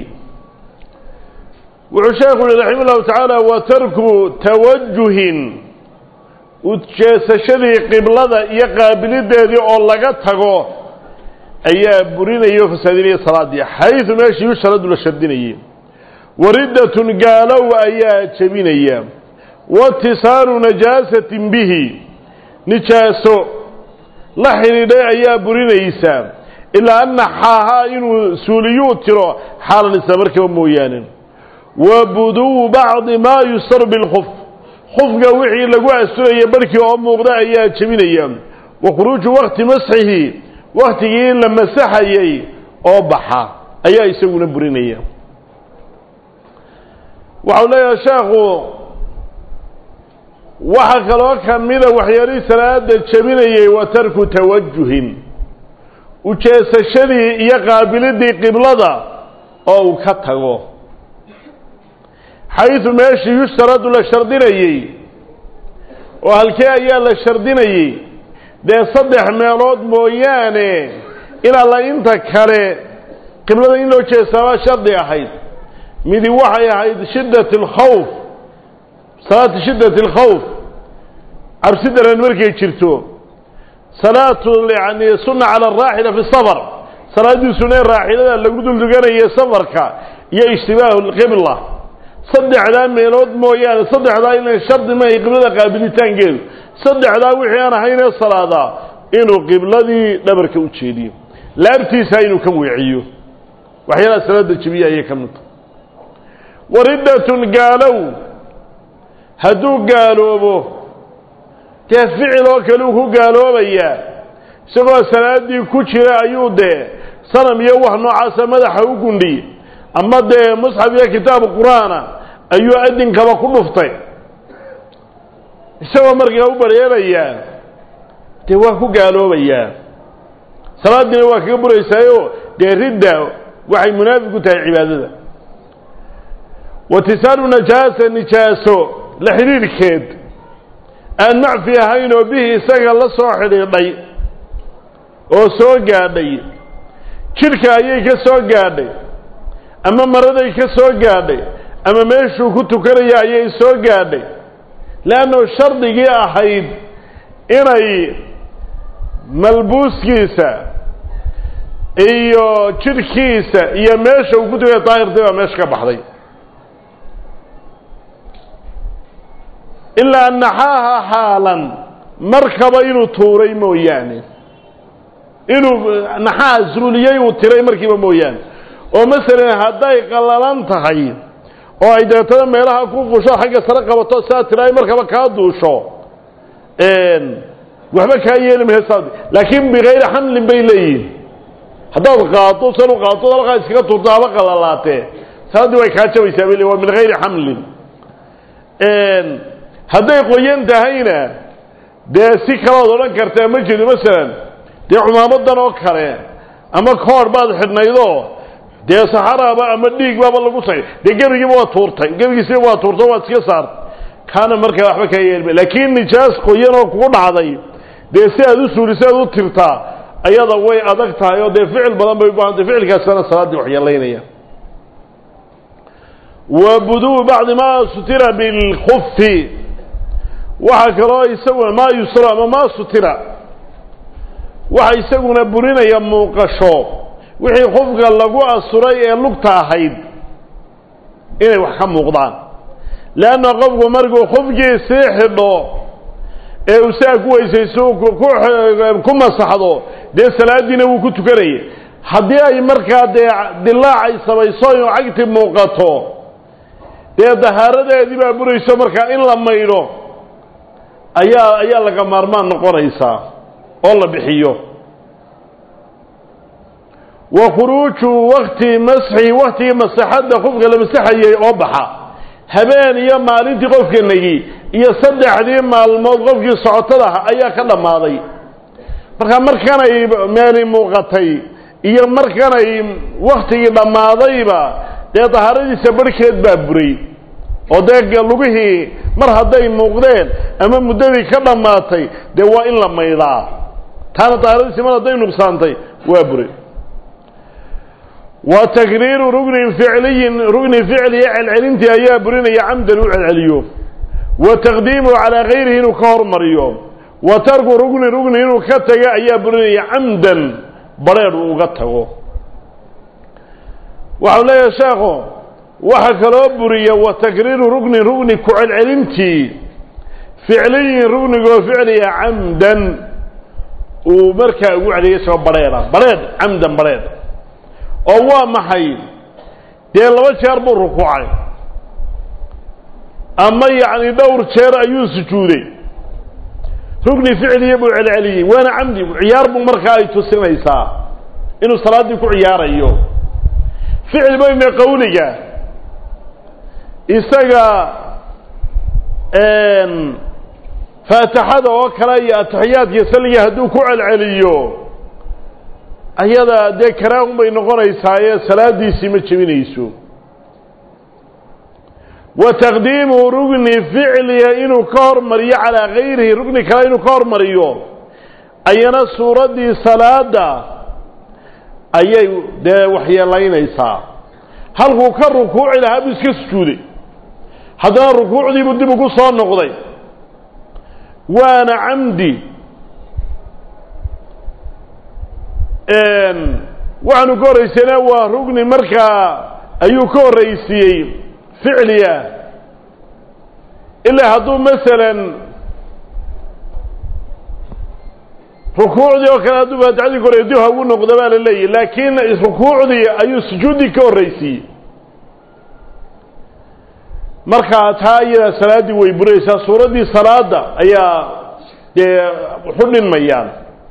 wuxuu sheekhu yihi raxima llahu tacaala wa tarku tawajuhin ujeesashadii qiblada iyo qaabilideedii oo laga tago ayaa burinaya oo fasaadinaya salaadii xaysu meeshii yusharadu la shardinayay wariddatun gaalow ayaa jebinaya waاtisaalu najaasatin bihi nijaaso la xidhiidhay ayaa burinaysa ilaa anna xaahaa inuu suuliyuu tiro xaalan isla markiiba mooyaane wa buduwu bacdi maa yustaru bilkuf kufka wixii lagu asturaya barhkii oo muuqda ayaa jebinaya wa khuruuju wakti masxihi waktigii la masaxayay oo baxa ayaa isaguna burinaya waxau leeyahay sheekhu waxa kaloo kamida waxyaalihii salaada jebinayay wa tarku tawajuhin ujeesashadii iyo qaabilidii qiblada oo uu ka tago xaysu meeshii yushtaradu la shardinayey oo halkee ayaa la shardinayey dee saddex meelood mooyaane in alla inta kale qiblada in loo jeesaabaa shardi ahayd midi waxay ahayd shiddat alkhawf salaatu shiddat alkhawf cabsi daran markay jirto salaatu yani sunna cala araaxila fi safar salaaddii sunee raaxilada lagu dulduganayay safarka iyo ishtibaahu lqibla saddexdaa meelood mooyaane saddexdaa ilan shardi mahay qiblada qaabilitaankeedu saddexdaa wixii aan ahaynee salaadaa inuu qibladii dhabarka u jeediyo laabtiisa inuu ka weeciyo waxyaalaha salaada jebiya ayay ka mid tahay wariddatun gaalow hadduu gaaloobo dee ficil oo kale uu ku gaaloobayaa isagoo salaaddii ku jira ayuu dee sanam iyo wax noocaasa madaxa u gundhiy ama dee musxaf iyo kitaabu qur-aana ayuu adinkaba ku dhuftay isagoo markaa u baryeelayaa dee waa ku gaaloobayaa salaadiina waa kaga buraysaayo dee ridda waxay munaafiq ku tahay cibaadada watisaalu najaasa nijaaso la xidhiidhkeed aan macfi ahayn oo bihi isaga la soo xidhiidhay oo soo gaadhay jidhka ayay ka soo gaadhay ama maraday ka soo gaadhay ama meeshuu ku tukanaya ayay soo gaadhay leannu shardigii ahayd inay malbuuskiisa iyo jidhkiisa iyo meesha uu ku tukaya daahirtay baa meesha ka baxday ilaa naxaaha xaalan markaba inuu tuuray mooyaane inuu naxaha suuliyey uu tiray markiiba mooyaane oo masalan hadday qallalan tahay oo ay dabeetana meelaha ku fusho xagga sare qabato saa tiraay markaba kaa duusho waxba kaa yeeli maysa laakiin bikayri xamlin bay leeyihin haddaad qaado san u qaado halkaa iskaga turto haba qalalaatee salaaddii way kaa jabaysaa bay le waa min hayri xamlin hadday qoyan tahayna dee si kalood odhan kartaa ma jiro masalan dee cumaamadan oo kale ama koor baad xidhnaydoo dee saxaraaba ama dhiig baaba lagu say dee gebigiiba waa tuurtay gebigiisiba waa tuurtay waad iska saartay kaana markaa waxba kaa yeelma laakiin nijaas qoyan oo kugu dhacday dee si aad u suuliso aad u tirtaa ayada way adag tahay oo dee ficil badan bay u baahantay ficilkaasana salaaddii waxyeelaynaya wa buduu bacdi maa sutira bilkufi waxaa kaloo isaguna maa yusro ama maa sutira waxa isaguna burinaya muuqasho wixii qofka lagu asuray ee lugta ahayd inay wax ka muuqdaan leanna qofku markuu qofkii sii xidho ee uu saa ku weysayso ku masaxdo dee salaadiina wuu ku tukanayay haddii ay markaa dee dilaac ay samayso inuu cagti muuqato dee dahaaradeedii baa burayso markaa in la maydho ayaa ayaa laga maarmaan noqonaysaa oo la bixiyo wa khuruuju wakti masxi waktigii masaxadda qofka la masaxayay oo baxa habeen iyo maalintii qofka negi iyo saddexdii maalmood qofkii socotada ah ayaa ka dhammaaday marka markanay meeli muuqatay iyo markanay waktigii dhammaadayba dee dahaaradiisa barhkeed baa buray oo dee lugihii mar hadday muuqdeen ama muddadii ka dhammaatay dee waa in la maydhaa taana dahaaradiisi mar hadday nuqsaantay waa buray wa takriiru rugnin ficliyin rugni ficliya celcelintii ayaa burinaya camdan u celceliyo wa taqdiimuhu calaa gayrihi inuu ka hormariyo wa tarku rugni rugni inuu ka tago ayaa burinaya camdan badrheer uu uga tago waxau leeyahay sheekhu waxa kaloo buriya wa takriiru rugnin rugni ku celcelintii ficliyin rugnigoo ficliya camdan uu markaa ugu celiyay isagoo badrheera badrheedh camdan badrheedh oo waa maxay dee laba jeer buu rukuucay ama yacni dhowr jeer ayuu sujuuday rugni ficliya buu celceliyey waana camdi ciyaar buu markaa ay tusinaysaa inuu salaaddii ku ciyaarayo ficil bayna qawliga isaga faatixada oo kale iyo atixiyaadkiyo salliga hadduu ku celceliyo ayada dee karaahun bay noqonaysaa ee salaadiisii ma jebinayso wa taqdiimu rugni ficliya inuu ka hormariyo calaa gayrihi rugni kale inuu ka hormariyo ayana suuraddii salaada ayay dee waxyeelaynaysaa halkuu ka rukuuci lahaa buu iska sujuuday haddana rukuucdiibuu dib ugu soo noqday waana camdi waxaanu ka horraysayna waa rugni markaa ayuu ka horraysiiyey ficliya ilaa hadduu masalan rukuucdii oo kale hadduu faatixadii ka horrey dib hagu noqdo baa la leeyahy laakiin rukuucdii ayuu sujuuddii ka horraysiiyey markaa taa iyada salaaddii way buraysaa suuraddii salaada ayaa dee waxu dhinmayaan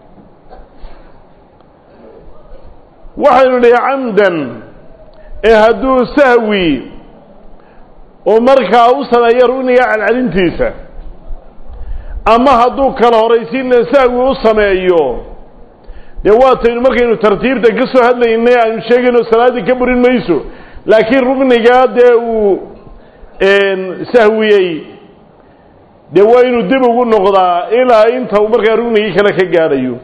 waxaynu nihi camdan ee hadduu sahwi oo markaa u sameeyo rugniga celcelintiisa ama hadduu kala horaysiinna sahwi u sameeyo dee waataynu markaynu tartiibta ka soo hadlaynay aynu sheegayno salaaddii ka burin mayso laakiin rugnigaa dee uu sahwiyey dee waa inuu dib ugu noqdaa ilaa inta uu markaa rugnigii kale ka gaadhayo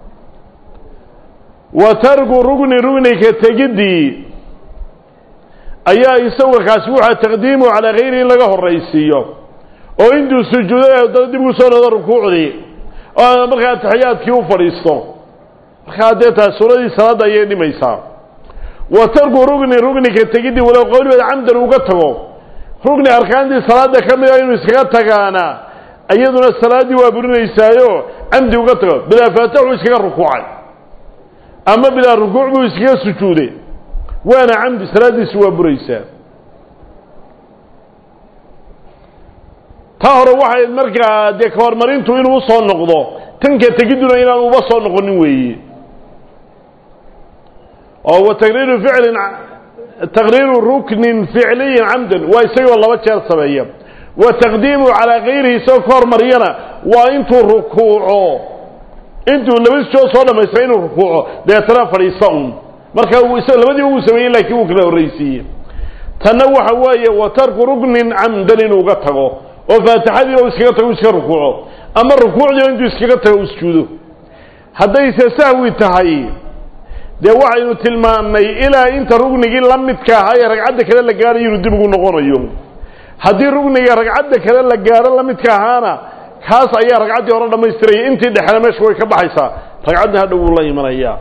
wa tarku rugni rugnika tegiddii ayaa isaga kaasi waxaa taqdiimu calaa gayrihi in laga horraysiiyo oo intuu sujuuday haddana dib ugu soo noqdo rukuucdii oo markaa taxiyaadkii u fadhiisto markaa dee taas suuradii salaadda ayay dhimaysaa wa tarku rugni rugnika tegiddii walow qowligeeda camdan uga tago rugni arkaantii salaadda ka mid a inuu iskaga tagaana iyaduna salaaddii waa burinaysaayo camdi uga tago bilaa faataxuu iskaga rukuucay ama bilaa rukuuc buu iskaga sujuuday waana camdi salaaddiisi waa buraysaa taa hore waxay markaa dee kahormarintu inuu usoo noqdo tanka tegidduna inaan uba soo noqonin weeye oo wa taqriiru ficlin taqriiru ruknin ficliyin camdan waa isagoo laba jeer sameeya wa taqdiimu calaa gayrihi isagoo ka hormariyana waa intuu rukuuco intuu laba soo soo dhamaystay inuu rukuuco deetana fadhiista un marka labadiiba wuu sameeyey laakiin wuu kala horraysiiyey tanna waxa weeye wa tarku ruknin camdan inuu uga tago oo faatixadiiba u iskaga tago u iska rukuuco ama rukuucdiiba intuu iskaga tago u sujuudo haddayse sahwi tahay dee waxaynu tilmaannay ilaa inta rugnigii la midka ahaa ee ragcadda kale la gaadhayo inuu dib ugu noqonayo haddii rugniga ragcadda kale la gaadho la midka ahaana kaas ayaa ragcaddii hore dhammaystiraya intii dhexena meesha way ka baxaysaa ragcaddii hadha wuu la imanayaa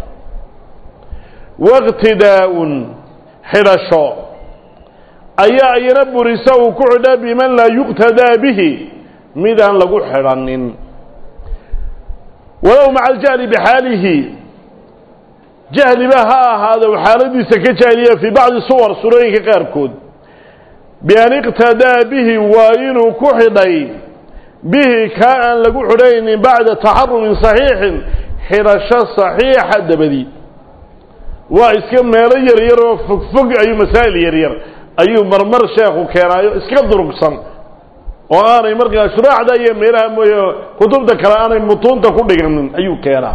waqtidaa-un xidhasho ayaa iyana burisa uu ku xidha biman laa yuqtadaa bihi midaan lagu xidhanin walow maca aljahli bixaalihi jahliba ha ahaado xaaladiisa ka jahliya fii bacdi suwar surooyinka qaarkood bian iqtadaa bihi waa inuu ku xidhay bihi kaa aan lagu xidhaynin bacda taxarumin saxiixin xidhasho saxiixa dabadii waa iska meelo yaryar oo fogfog ayuu masaa'il yaryar ayuu marmar sheekhu keenaayo iska durugsan oo aanay markaa shuraaxda iyo meelaha mooye kutubta kale aanay mutuunta ku dhiganin ayuu keenaa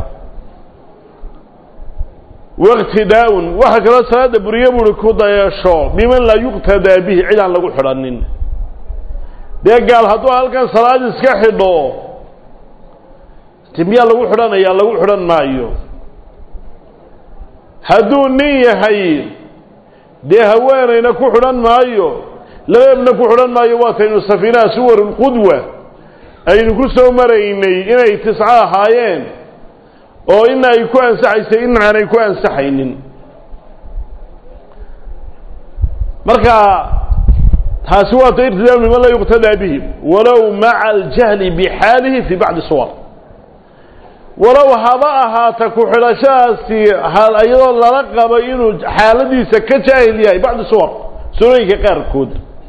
waqtidaa-un waxaa kaloo salaada buriye buuhi ku dayasho biman laa yuqtadaa bihi cid aan lagu xidhanin dee gaal hadduu halkan salaad iska xidho miyaa lagu xidhanayaa lagu xidhan maayo hadduu nin yahay dee haweenayna ku xidhan maayo labeebna ku xidhan maayo waataynu safiinaha suwarulqudwa aynu ku soo maraynay inay tisco ahaayeen oo ina ay ku ansaxaysay in aanay ku ansaxaynin marka taasi waata irtidaam liman laa yuqtadaa bihi walow maca aljahli bixaalihi fii bacdi suwar walow haba ahaata ku xidhashadaasi iyadoo lala qabo inuu xaaladiisa ka jaahil yahay bacdi suwar surooyinka qaarkood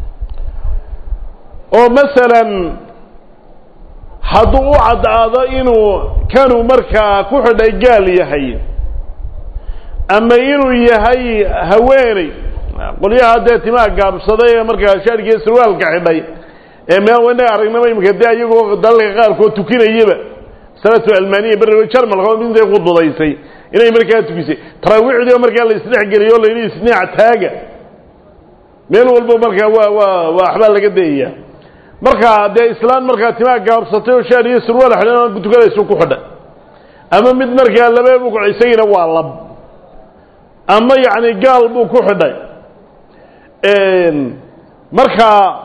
oo masalan hadduu u caddaado inuu kanuu markaa ku xidhay gaal yahay ama inuu yahay haweeney qolyaha dee timaha gaabsaday ee markaa shaarkiiyo sarwaalka xidhay ee meel wanaga aragnaba imika dee iyagoo dalalka qaarkood tukinayaba salaatu almaniya beri jarmalka intay qududaysay inay markaa tukisay taraawiixdii oo markaa la isdhexgeliyo o layidhi isnaac taaga meel walba markaa waa waa waa waxbaa laga dayaya markaa dee islaan markaa timaa gaabsatay oo shaar iyo surwaal xidhan tukanaysu ku xidha ama mid markaa labeebu ku isagiina waa lab ama yacni gaal buu ku xidhay markaa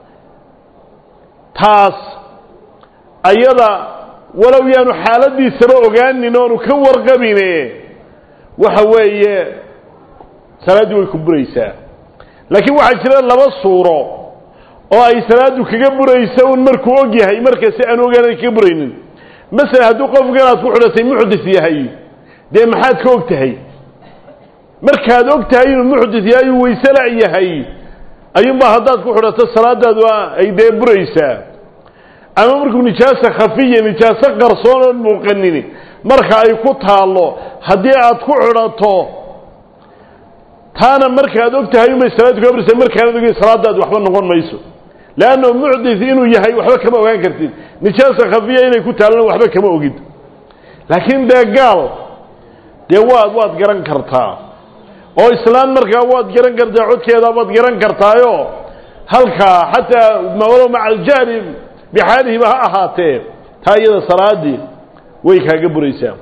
taas ayada walow yaanu xaaladiisaba ogaanin oonu ka warqabine waxa weeye salaaddii way ku buraysaa laakiin waxaa jira laba suuro oo ay salaadu kaga burayso un markuu og yahay markase aan ogaana kaga buraynin masalan hadduu qofkan aad ku xidhatay muxdis yahay dee maxaad ka og tahay markaad og tahay inuu muxdis yahay uu waysela yahay ayuunbaa haddaad ku xidhato salaadaadu ay dee buraysaa ama markuu nijaasa khafiya nijaaso qarsoon oon muuqanini marka ay ku taallo haddii aad ku xidhato taana markaad og tahay unbay salaaddu kaga buraysaa markaanad ogin salaadaadu waxba noqon mayso leanno muxdis inuu yahay waxba kama ogaan kartid nijaasa khafiya inay ku taallona waxba kama ogid laakiin dee gaal dee waad waad garan kartaa oo islaan markaa waad garan kartaa codkeedaa waad garan kartaayo halkaa xataa walow maca aljahli bixaalihiba ha ahaatee taa iyada salaadii way kaaga buraysaa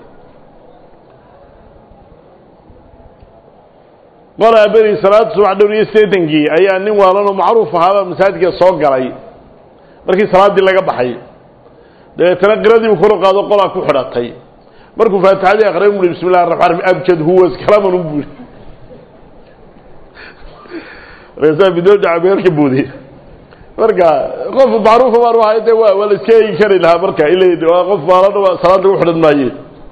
qolaa beri salaad subax dhowr iyo siddeetankii ayaa nin waalanoo macruuf ahaaba masaajidka soo galay markii salaaddii laga baxay dabeetana qiradii uu kor qaado qolaa ku xidhatay markuu faatixadii akhriyay bui bismi llahi raxmaan raxiim abjad huwa iskalaman u buuri markaasaa bidoo dhacabeerka buuday marka qof macruufa baan u ahay de waa waa la iska eegi kari lahaa marka ila waa qof baalana salaad lagu xidhan maaye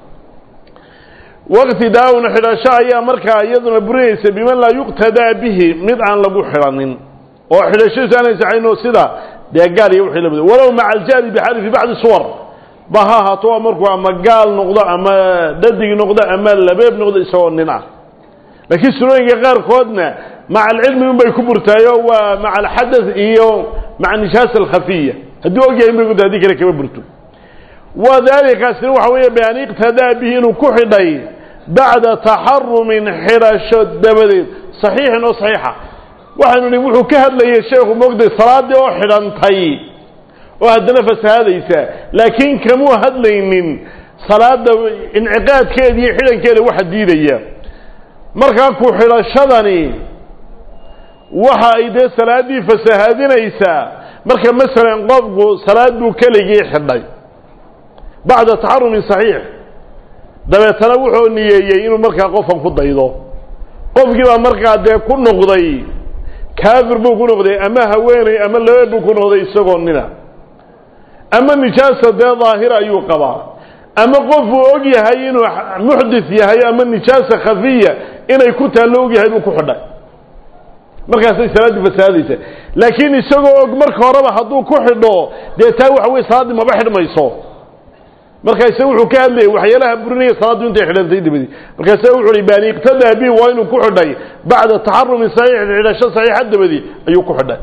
waqti daawna xidhasho ayaa markaa iyaduna burinaysa biman laa yuqtadaa bihi mid aan lagu xidhanin oo xidhashadiisu aanay saxayno sida dee gaal iyo wixii lamid walow maca aljahli bixaali fi bacdi suwar ba ha ahaato waa markuu ama gaal noqdo ama dhadig noqdo ama labeeb noqdo isagoo nin ah laakiin sunooyinka qaarkoodna maca alcilmi unbay ku burtaayo waa maca alxadath iyo maca nijaasa alkhafiya hadduu ogyahay inbay kuta hadii kale kama burto wadalikaasina waxa weeye bian iqtadaa bihi inuu ku xidhay bacda taxarumin xidhasho dabadeed saxiixin oo saxiixa waxaanu nihi wuxuu ka hadlayay sheekhu moogday salaaddii oo xidhantay oo haddana fasahaadaysa laakiin kamuu hadlaynin salaada inciqaadkeeda iyo xidhankeeda waxa diidaya markaa ku xidhashadani waxa ay dee salaaddii fasahaadinaysaa marka masalan qofku salaad buu keligii xidhay bacda taxarumin saxiix dabeetana wuxuu niyeeyey inuu markaa qofkan ku daydo qofkii baa markaa dee ku noqday kaafir buu ku noqday ama haweeney ama laba buu ku noqday isagoo nina ama nijaasa dee daahira ayuu qabaa ama qofuu og yahay inuu muxdith yahay ama nijaasa khafiya inay ku taallo og yahay buu ku xidhay markaasay salaaddii fasaadaysa laakiin isagoo og marka horeba hadduu ku xidho dee taa waxa weye salaaddii maba xidhmayso markaase wuxuu ka hadlayay waxyaalaha burinaya salaaddu intay xidhantay dabadii markaase wuxu uhi bani iqtadaa bi waa inuu ku xidhay bacda taxarumi saxiix xidhasho saxiixa dabadii ayuu ku xidhay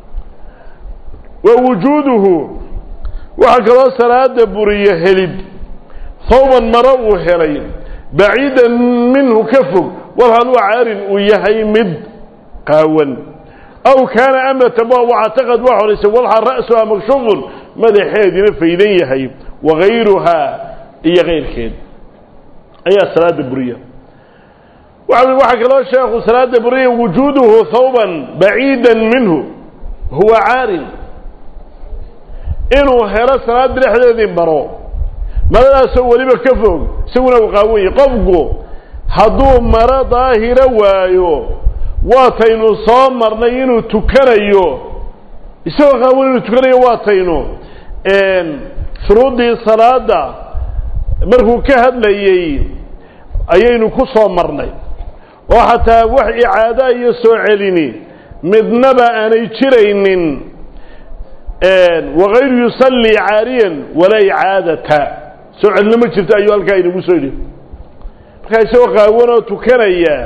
wa wujuuduhu waxaa kaloo salaada buriya helid hawban maro uu helay baciidan minhu ka fog walhal waa caarin uu yahay mid qaawan aw kaana amatan ba wactaqad waa horaysay walha ra'suha makshufun madaxeedina faydan yahay wagayruhaa iyo kayrkeed ayaa salaada buriya waxa waxaa kaloo sheekhu salaada buriya wujuuduhu hawban baciidan minhu huwa caarin inuu helo salaada dhexdeedii maro maradaasoo weliba ka fog isaguna uu qaawan yahay qofku hadduu maro daahira waayo waataynu soo marnay inuu tukanayo isagoo qaawan inuu tukanayo waataynu shuruuddii salaada markuu ka hadlayey ayaynu ku soo marnay oo xataa wax icaada iyo soo celini midnaba aanay jiraynin wakayru yusallii caariyan walaa icaadata soo celino ma jirto ayuu halkaa inagu soo yidhi markaa isagoo qaawanoo tukanaya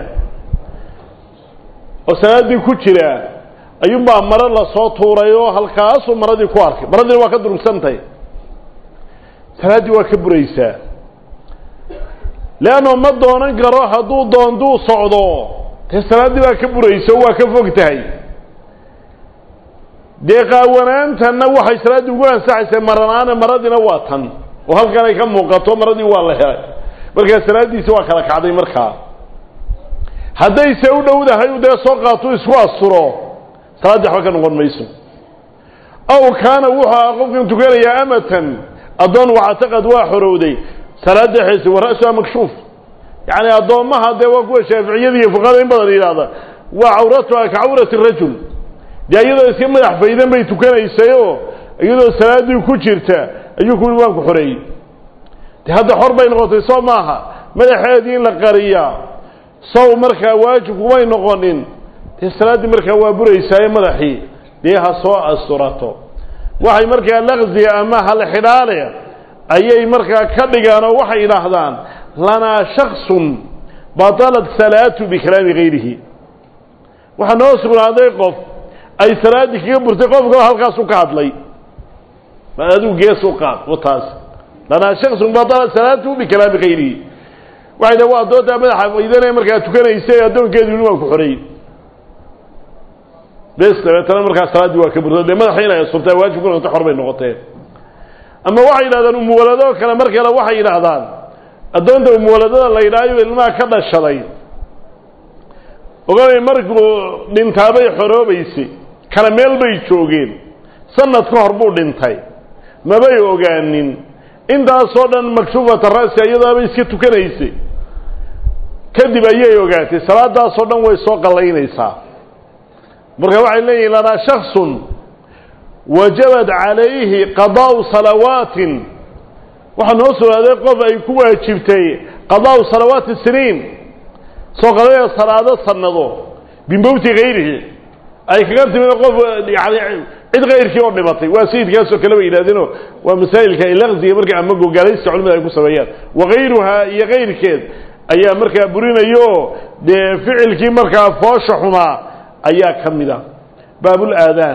oo salaaddii ku jira ayuunbaa maro lasoo tuuray oo halkaasuu maradii ku arkay maradiina waa ka durugsantahy salaaddii waa ka buraysaa leanno ma doonan karo hadduu doonduu socdo dee salaaddii baa ka buraysa oo waa ka fog tahay dee qaawanaantanna waxay salaaddii ugu ansaxaysaa maranaane maradiina waa tan oo halkan ay ka muuqato maradii waa la helay markaa salaaddiisi waa kala kacday markaa haddayse u dhowdahay dee soo qaatuu isku asturo salaaddii waxba ka noqon mayso aw kaana wuxuu aha qofkan tukanayaa amatan addoon wactaqad waa xorowday salaada xeese wa ra'suha makshuuf yacni addoommaha dee waa kuwa shaaficiyada iyo fuqahada in badan yidhaahda waa cawratuha ka cawrati rajul dee iyadoo iska madax faydan bay tukanaysayoo iyadoo salaaddii ku jirta ayuu ku waan ku xoreeyey de hadda xor bay noqotay soo maaha madaxeedii in la qariyaa sow markaa waajib kumay noqonin dee salaaddii markaa waa buraysaaye madaxii dee ha soo asturato waxay markaa laqziga ama halxidhaale ayay markaa ka dhigaan oo waxay idhaahdaan lanaa shaksun batalat salaatu bikalaami gayrihi waxaa noo sugnaaday qof ay salaaddii kaga burtay qof kaloo halkaasu ka hadlay adigu gees u qaad wataas lanaa shaksun batalat salaatu bikalaami gayrihi waxay dha waa addoontaa madaxa faydanee markaa tukanaysa addoonkeedu yidhi waan ku xoreeyey bes dabeetana markaa salaaddii waa ka burta dee madaxa inay asturtaa waajib ku noqota xor bay noqoteen ama waxay yidhahdaan umuwaladoo kale mar kale waxay yidhaahdaan addoonta umuwaladada la yidhaayo ilmaha ka dhashaday oganay markuu dhintaabay xoroobaysay kala meel bay joogeen sanad ka hor buu dhintay mabay ogaanin intaasoo dhan makshuufata ra'si iyadaabay iska tukanaysay kadib ayay ogaatay salaadaasoo dhan way soo qallaynaysaa marka waxay leeyihin lanaa shaksun wajabad calayhi qadaa'u salawaatin waxaa noo sugnaaday qof ay ku waajibtay qadaa'u salawaati siniin soo qadaya salaado sanado bimowti hayrihi ay kaga timid qof yani cid kayrkii oo dhimatay waa sayidkaasoo kale bay yidhahdeenoo waa masaa'ilka ay laqziga marka ama gogaalaysta culimada ay ku sameeyaan wakayruhaa iyo kayrkeed ayaa markaa burinayo dee ficilkii markaa foosha xumaa ayaa ka mid a baabulaadaan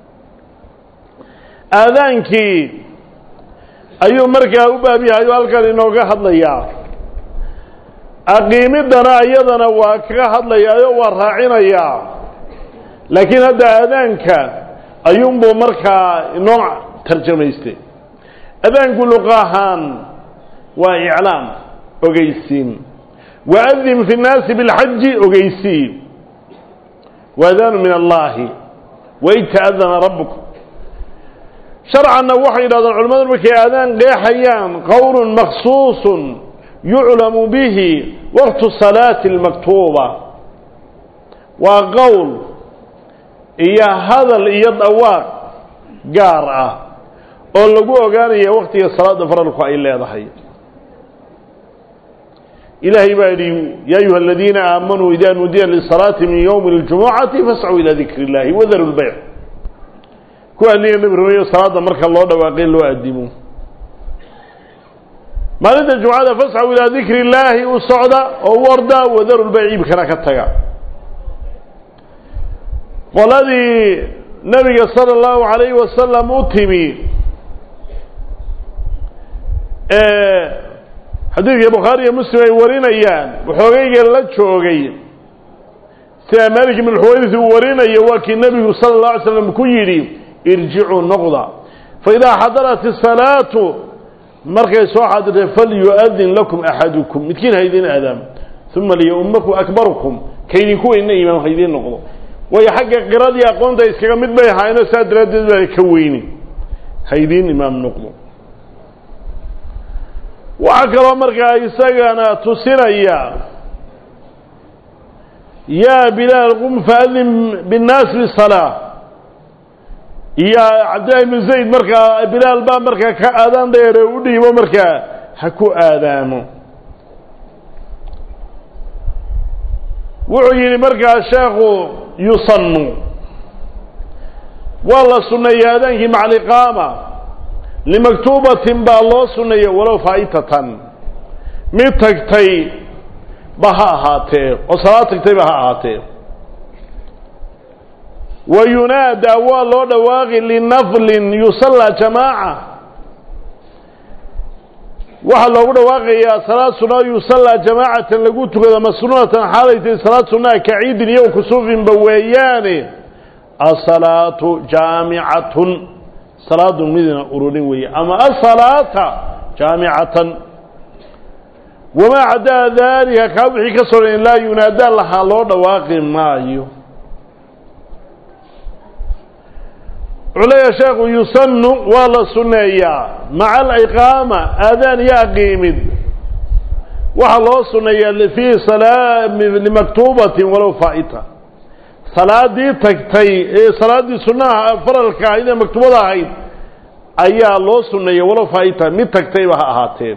aadaankii ayuu markaa u baab yahay oo halkan inooga hadlayaa aqiimiddana iyadana waa kaga hadlayaayo waa raacinayaa laakiin hadda aadaanka ayuunbuu markaa inoo tarjamaystay aadaanku luqa ahaan waa iclaam ogeysiin waadin fi nnaasi bilxaji ogeysii waadaanu min allahi waid ta'adana rabbuk sharcanna waxay yidhahdaan culimmadu markay aadaan qeexayaan qowlun maksuusun yuclamu bihi waqtu salaati almaktuuba waa qowl iyo hadal iyo dhawaaq gaar ah oo lagu ogaanaya waktiga salaada faralku ay leedahay ilaahay baa yidhi ya ayuha aladiina aamanuu ida nudiya lisalaati min ywmi اljumucati fascuu ila dikri اllahi wadaru lbayc kuwa niya nebi rumeeyo salaada marka loo dhawaaqay loo adimo maalinta jumcada fascaw ilaa dikri illaahi u socda oo u orda wadaru lbayc iibkana ka taga qoladii nabiga sala allahu alayhi wasalam u timi xadiidka bukhaari iyo muslim ay warinayaan waxoogayga la joogay sida malik ibn xuwayris uu warinayo waa kii nebigu sala اllahu alay slam ku yidhi irjicuu noqda faidaa xadarat isalaatu markay soo xadirtay falyu'adin lakum axadukum midkiin ha idiin aadaam uma liyaumakum akbarukum kaydinku weyna imaam ha idiin noqdo waayo xagga qiradii aqoonta iskaga mid bay ahaayeenoo saa daraaddeed baa ka weyni ha idiin imaam noqdo waxaa kaloo markaa isagana tusinaya yaa bilaal qum faadin binnaas bisalaa iyo cabdillahi bn zayd markaa bilaal baa markaa ka aadaan dheere u dhiibo markaa ha ku aadaamo wuxuu yidhi markaa sheekhu yusannu waa la sunneeyey aadaankii maca aliqaama limaktuubatin baa loo sunneeyey walow faa'itatan mid tagtay ba ha ahaatee oo salaad tagtayba ha ahaatee wa yunaadaa waa loo dhawaaqi linaflin yusallaa jamaaca waxaa loogu dhawaaqayaa salaad sunaa yusallaa jamaacatan lagu tukado masnuunatan xaalaytay salaad sunaa ka ciidin iyo kusuufinba weeyaane asalaatu jaamicatun salaadu midna ururin weeye ama asalaata jaamicatan wamaa cadaa daalika kaa wixii ka soran laa yunaadaa lahaa loo dhawaaqi maayo wuxuu leeyahay sheekhu yusannu waa la sunneeyaa maca aliqaama aadaan iyo aqiimid waxaa loo sunneeyaa fii salaa limaktuubatin walow faa'ita salaadii tagtay ee salaaddii sunnaha faralka ahayd ee maktuubada ahayd ayaa loo sunneeya walow faa'ita mid tagtayba ha ahaatee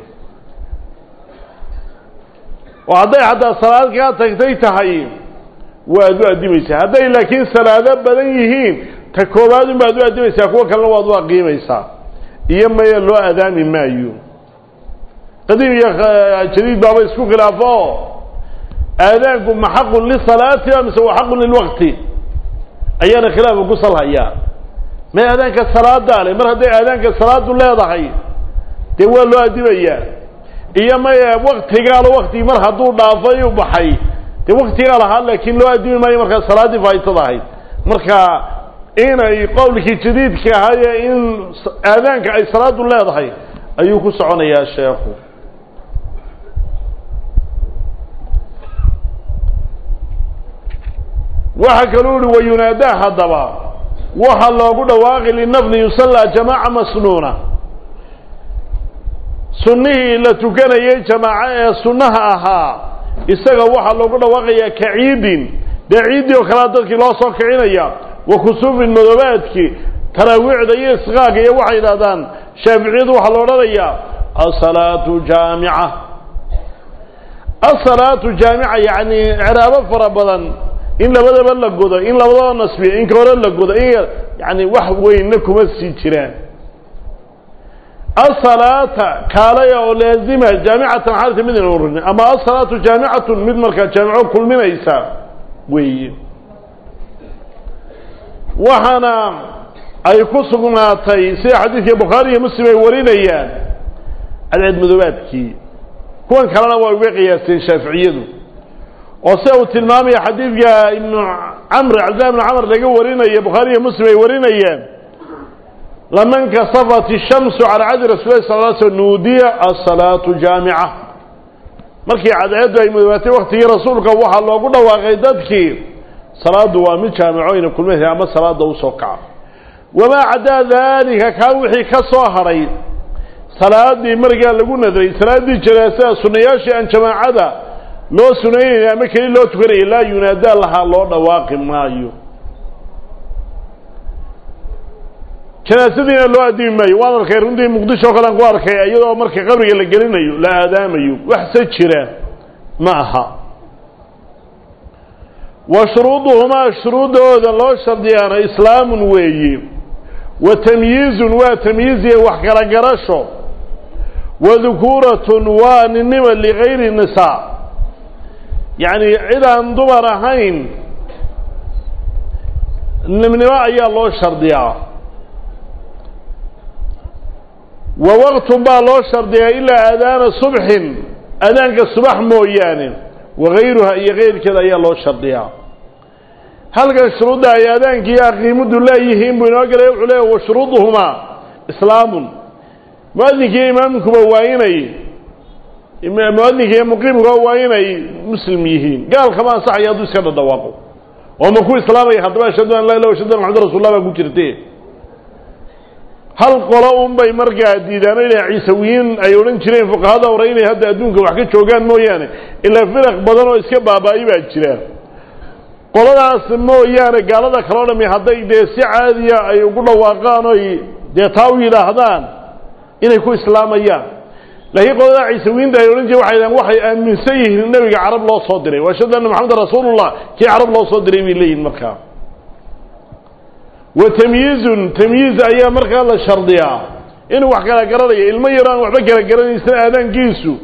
oo hadday xataa salaad kaa tagtay tahay waad u addimaysaa hadday laakiin salaado badan yihiin ta koobaad un baad u addimaysaa kuwa kalena waad u aqiimaysaa iyo maya loo adaami maayo qadiim iyo jadiid baaba isku khilaafo oo aadaanku ma xaqun lisalaati mise wa xaqun lilwaqti ayaana khilaafa ku salhayaa may aadaanka salaadaa le mar hadday aadaanka salaadu leedahay dee waa loo addimayaa iyo maya waktigaalo waktigii mar hadduu dhaafay u baxay dee waktigaa lahaa laakiin loo addimi maayo markaa salaaddii faa'itada ahayd marka inay qowlkii jadiidka ahaayee in aadaanka ay salaadu leedahay ayuu ku soconayaa sheekhu waxaa kaluu ihi wayunaadaa haddaba waxaa loogu dhawaaqi linafli yusallaa jamaaca masnuuna sunnihii la tukanayay jamaaco ee sunnaha ahaa isaga waxaa loogu dhawaaqayaa ka ciidin dee ciiddii oo kalea dadkii loo soo kicinaya wa kusuufin madoobaadkii taraawiicda iyo isqaaga iyo waxay yidhahdaan shaaficiyadu waxaa la odhanayaa asalaatu jaamica asalaatu jaamica yacni ciraabo fara badan in labadaba la godo in labadaba nasbiyo in ka hore la godo in yani wax weynna kuma sii jiraan asalaata kaalaya oo laazima jaamicatan xaalata midna ururin ama asalaatu jaamicatun mid markaa jaamico kulminaysa weeye waxaana ay ku sugnaatay sida xadiidkii bukhaari iyo muslim ay warinayaan cadceed madoobaadkii kuwan kalena waa uga qiyaasteen shaaficiyadu oo sida uu tilmaamaya xadiidka ibnu camr cabdillahi ibnu camr laga warinaya bukhaari iyo muslim ay warinayaan lama nkasafat ishamsu calaa cadi rasulilahi sal l sl nuudiya asalaatu jaamica markii cadceeddu ay madoobaatay waktigii rasuulka waxaa loogu dhawaaqay dadkii salaadu waa mid jaamico ina kulmaysa ama salaada usoo kaca wamaa caddaa daalika kaa wixii ka soo hadhay salaadii markaa lagu nadray salaaddii janaasada sunayaashii aan jamaacada loo sunaynayna ama keli loo tukanaya laa yunaadaa lahaa loo dhawaaqi maayo janaasadiina loo addimi maayo waan arkay runtii muqdisho o kalean ku arkay iyadoo marka qabriga la gelinayo la aadaamayo waxse jira ma aha wa shuruuduhumaa shuruuddooda loo shardiyaana islaamun weeye wa tamyiizun waa tamyiiziya wax kala garasho wa dukuuratun waa ninnima ligayri nisaa yacni cid aan dumar ahayn nimnimo ayaa loo shardiyaa wa waqtun baa loo shardiyaa ilaa aadaana subxin aadaanka subax mooyaane wagayruha iyo keyrkeeda ayaa loo shardiyaa halkan shuruudda ay aadaankii aqiimuddu leeyihiin buu inoo galay wuxuu leeya wa shuruuduhumaa islaamun muadinkiiyo imaamkuba waa inay muadinka iyo muqiimkuba waa inay muslim yihiin gaalkama ansaxaya hadduu iska dhadhawaaqo oo ma ku islaamaya haddaba ashhadu an laa ilah ashhadu an maxamad rasul lah baa ku jirte hal qolo un bay markaa diidaano ilaa ciisawiyiin ay odhan jireen fuqahada hore inay hadda adduunka wax ka joogaan mooyaane ilaa firaq badan oo iska baabaa'i baa jira qoladaas mooyaane gaalada kaloo dhami hadday dee si caadiya ay ugu dhawaaqaan oy dee taa u yidhaahdaan inay ku islaamayaan laakiin qolada ciisawiyiinta ay odhan jireen waxay dhahan waxay aaminsan yihiin nebiga carab loo soo diray wa ashhadu anna maxamedan rasuulullah kii carab loo soo diray bay leeyihin markaa wa tamyiizun tamyiiz ayaa markaa la shardiyaa inuu wax kala garanayo ilmo yaro aan waxba kala garanaysan aadaankiisu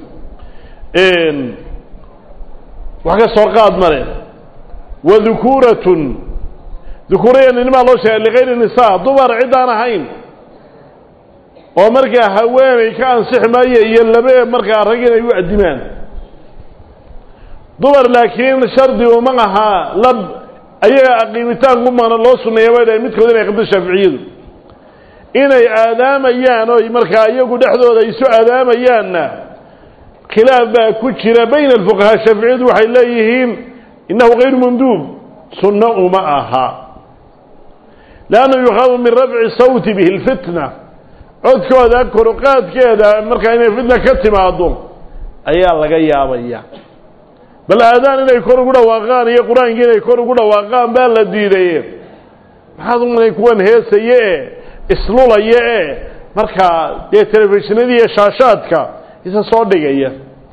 wax ka soo qaad male wa dukuuratun dukuuraya ninimaa loo sheegay ligayri nisaa dumar ciddaan ahayn oo markaa haweenay ka ansixi maayo iyo labe markaa rag inay u addimaan dumar laakiin shardi uma ahaa lab ayaga aqiimitaanku mana loo suneeya bay dhahay midkood inay qabto shaaficiyadu inay aadaamayaan oy markaa iyagu dhexdooda isu aadaamayaanna khilaaf baa ku jira bayna alfuqahaa shaaficiyadu waxay leeyihiin innahu kayru manduub sunno uma aha leannahu yukhaafu min rafci sawti bihi lfitna codkooda koruqaadkeeda markaa inay fitna ka timaado ayaa laga yaabaya bal aadaan inay kor ugu dhawaaqaan iyo qur-aankii inay kor ugu dhawaaqaan baa la diidaye maxaad umanay kuwan heesaye e islulaya e markaa dee telefishinadii iyo shaashaadka isa soo dhigaya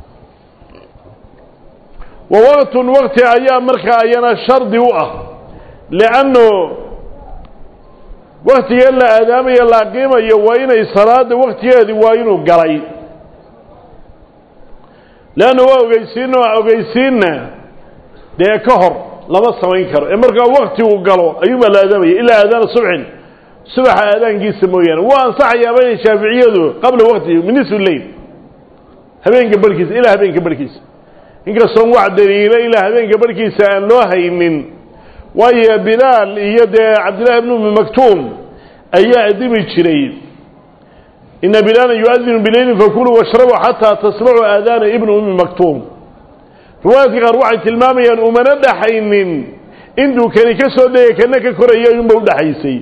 wa waqtun waqti ayaa markaa ayana shardi u ah lianno waktigee la aadaamayo la aqiimayo waa inay salaada waktigeedii waa inuu galay leanna waa ogeysiin oo ogeysiinna dee ka hor lama samayn karo ee markaa wakti uu galo ayuunbaa la aadaamaya ilaa aadaana subxin subaxa aadaankiisa mooyaane waa ansaxayaaba inay shaaficiyadu qabla waktihi min nisfi leyl habeenka barhkiisa ilaa habeenka barhkiisa inkastoon wax daliilo ilaa habeenka barhkiisa aan loo haynin waayo bilaal iyo dee cabdillahi bn umi maktuum ayaa addimi jiray ina bilaala yuadinu bileylin fakuluu washrabuu xataa tasmacuu aadaana ibni umi maktuum riwaayadka qaar waxay tilmaamayaan umana dhaxaynin intuu kani ka soo dhegay kana ka koraya ayuunba udhaxaysay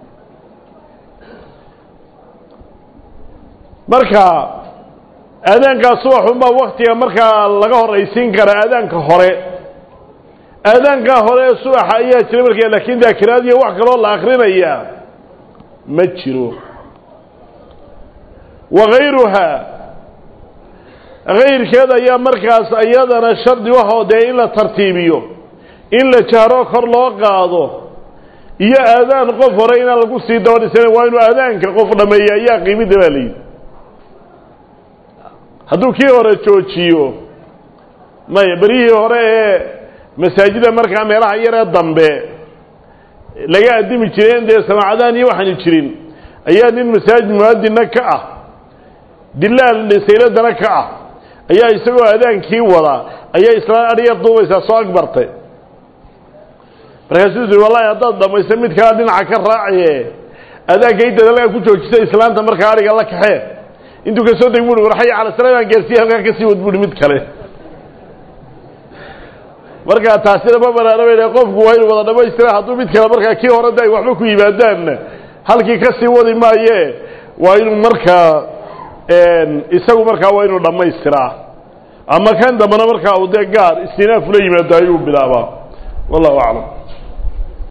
marka aadaankaa subaxunbaa waktiga markaa laga horaysiin karaa aadaanka hore aadaankaa hore ee subaxa ayaa jira markaa laakiin daakiraad iyo wax kaloo la akrinayaa ma jiro wakayruhaa kayrkeed ayaa markaas iyadana shardi waxoo dee in la tartiibiyo in la jahro kor loo qaado iyo aadaan qof hore inaan lagu sii dabadhisan waa inuu aadaanka qof dhameeya ayaa qiimidda baa layidhi hadduu kii hore joojiyo maya beryihii hore ee masaajida markaa meelaha yaree dambe laga addimi jireen dee samaacadaan iyo waxaanu jirin ayaa nin masaajid muadinna ka ah dilaal sayladana ka ah ayaa isagoo aadaankii wada ayaa islaan adhyar duubaysaa soo agbartay markaasuu ui wallahi haddaad dhamaysa mid kalea dhinaca ka raacaye aadaanka intaad halkaa ku joojisa islaanta markaa adhiga la kaxee intuu ka soo deg bui war xaya cala sala baan gaarsiiye halkaa kasii wad buuhi mid kale markaa taasina ma banaana bay qofku waa inu wada dhamaystira hadduu mid kale markaa kii hore da ay waxba ku yimaadaanna halkii ka sii wadi maaye waa inuu markaa isagu markaa waa inuu dhammaystiraa ama kan dambana markaa uu dee gaar istinaaf la yimaado ayuu bilaabaa wallahu aclam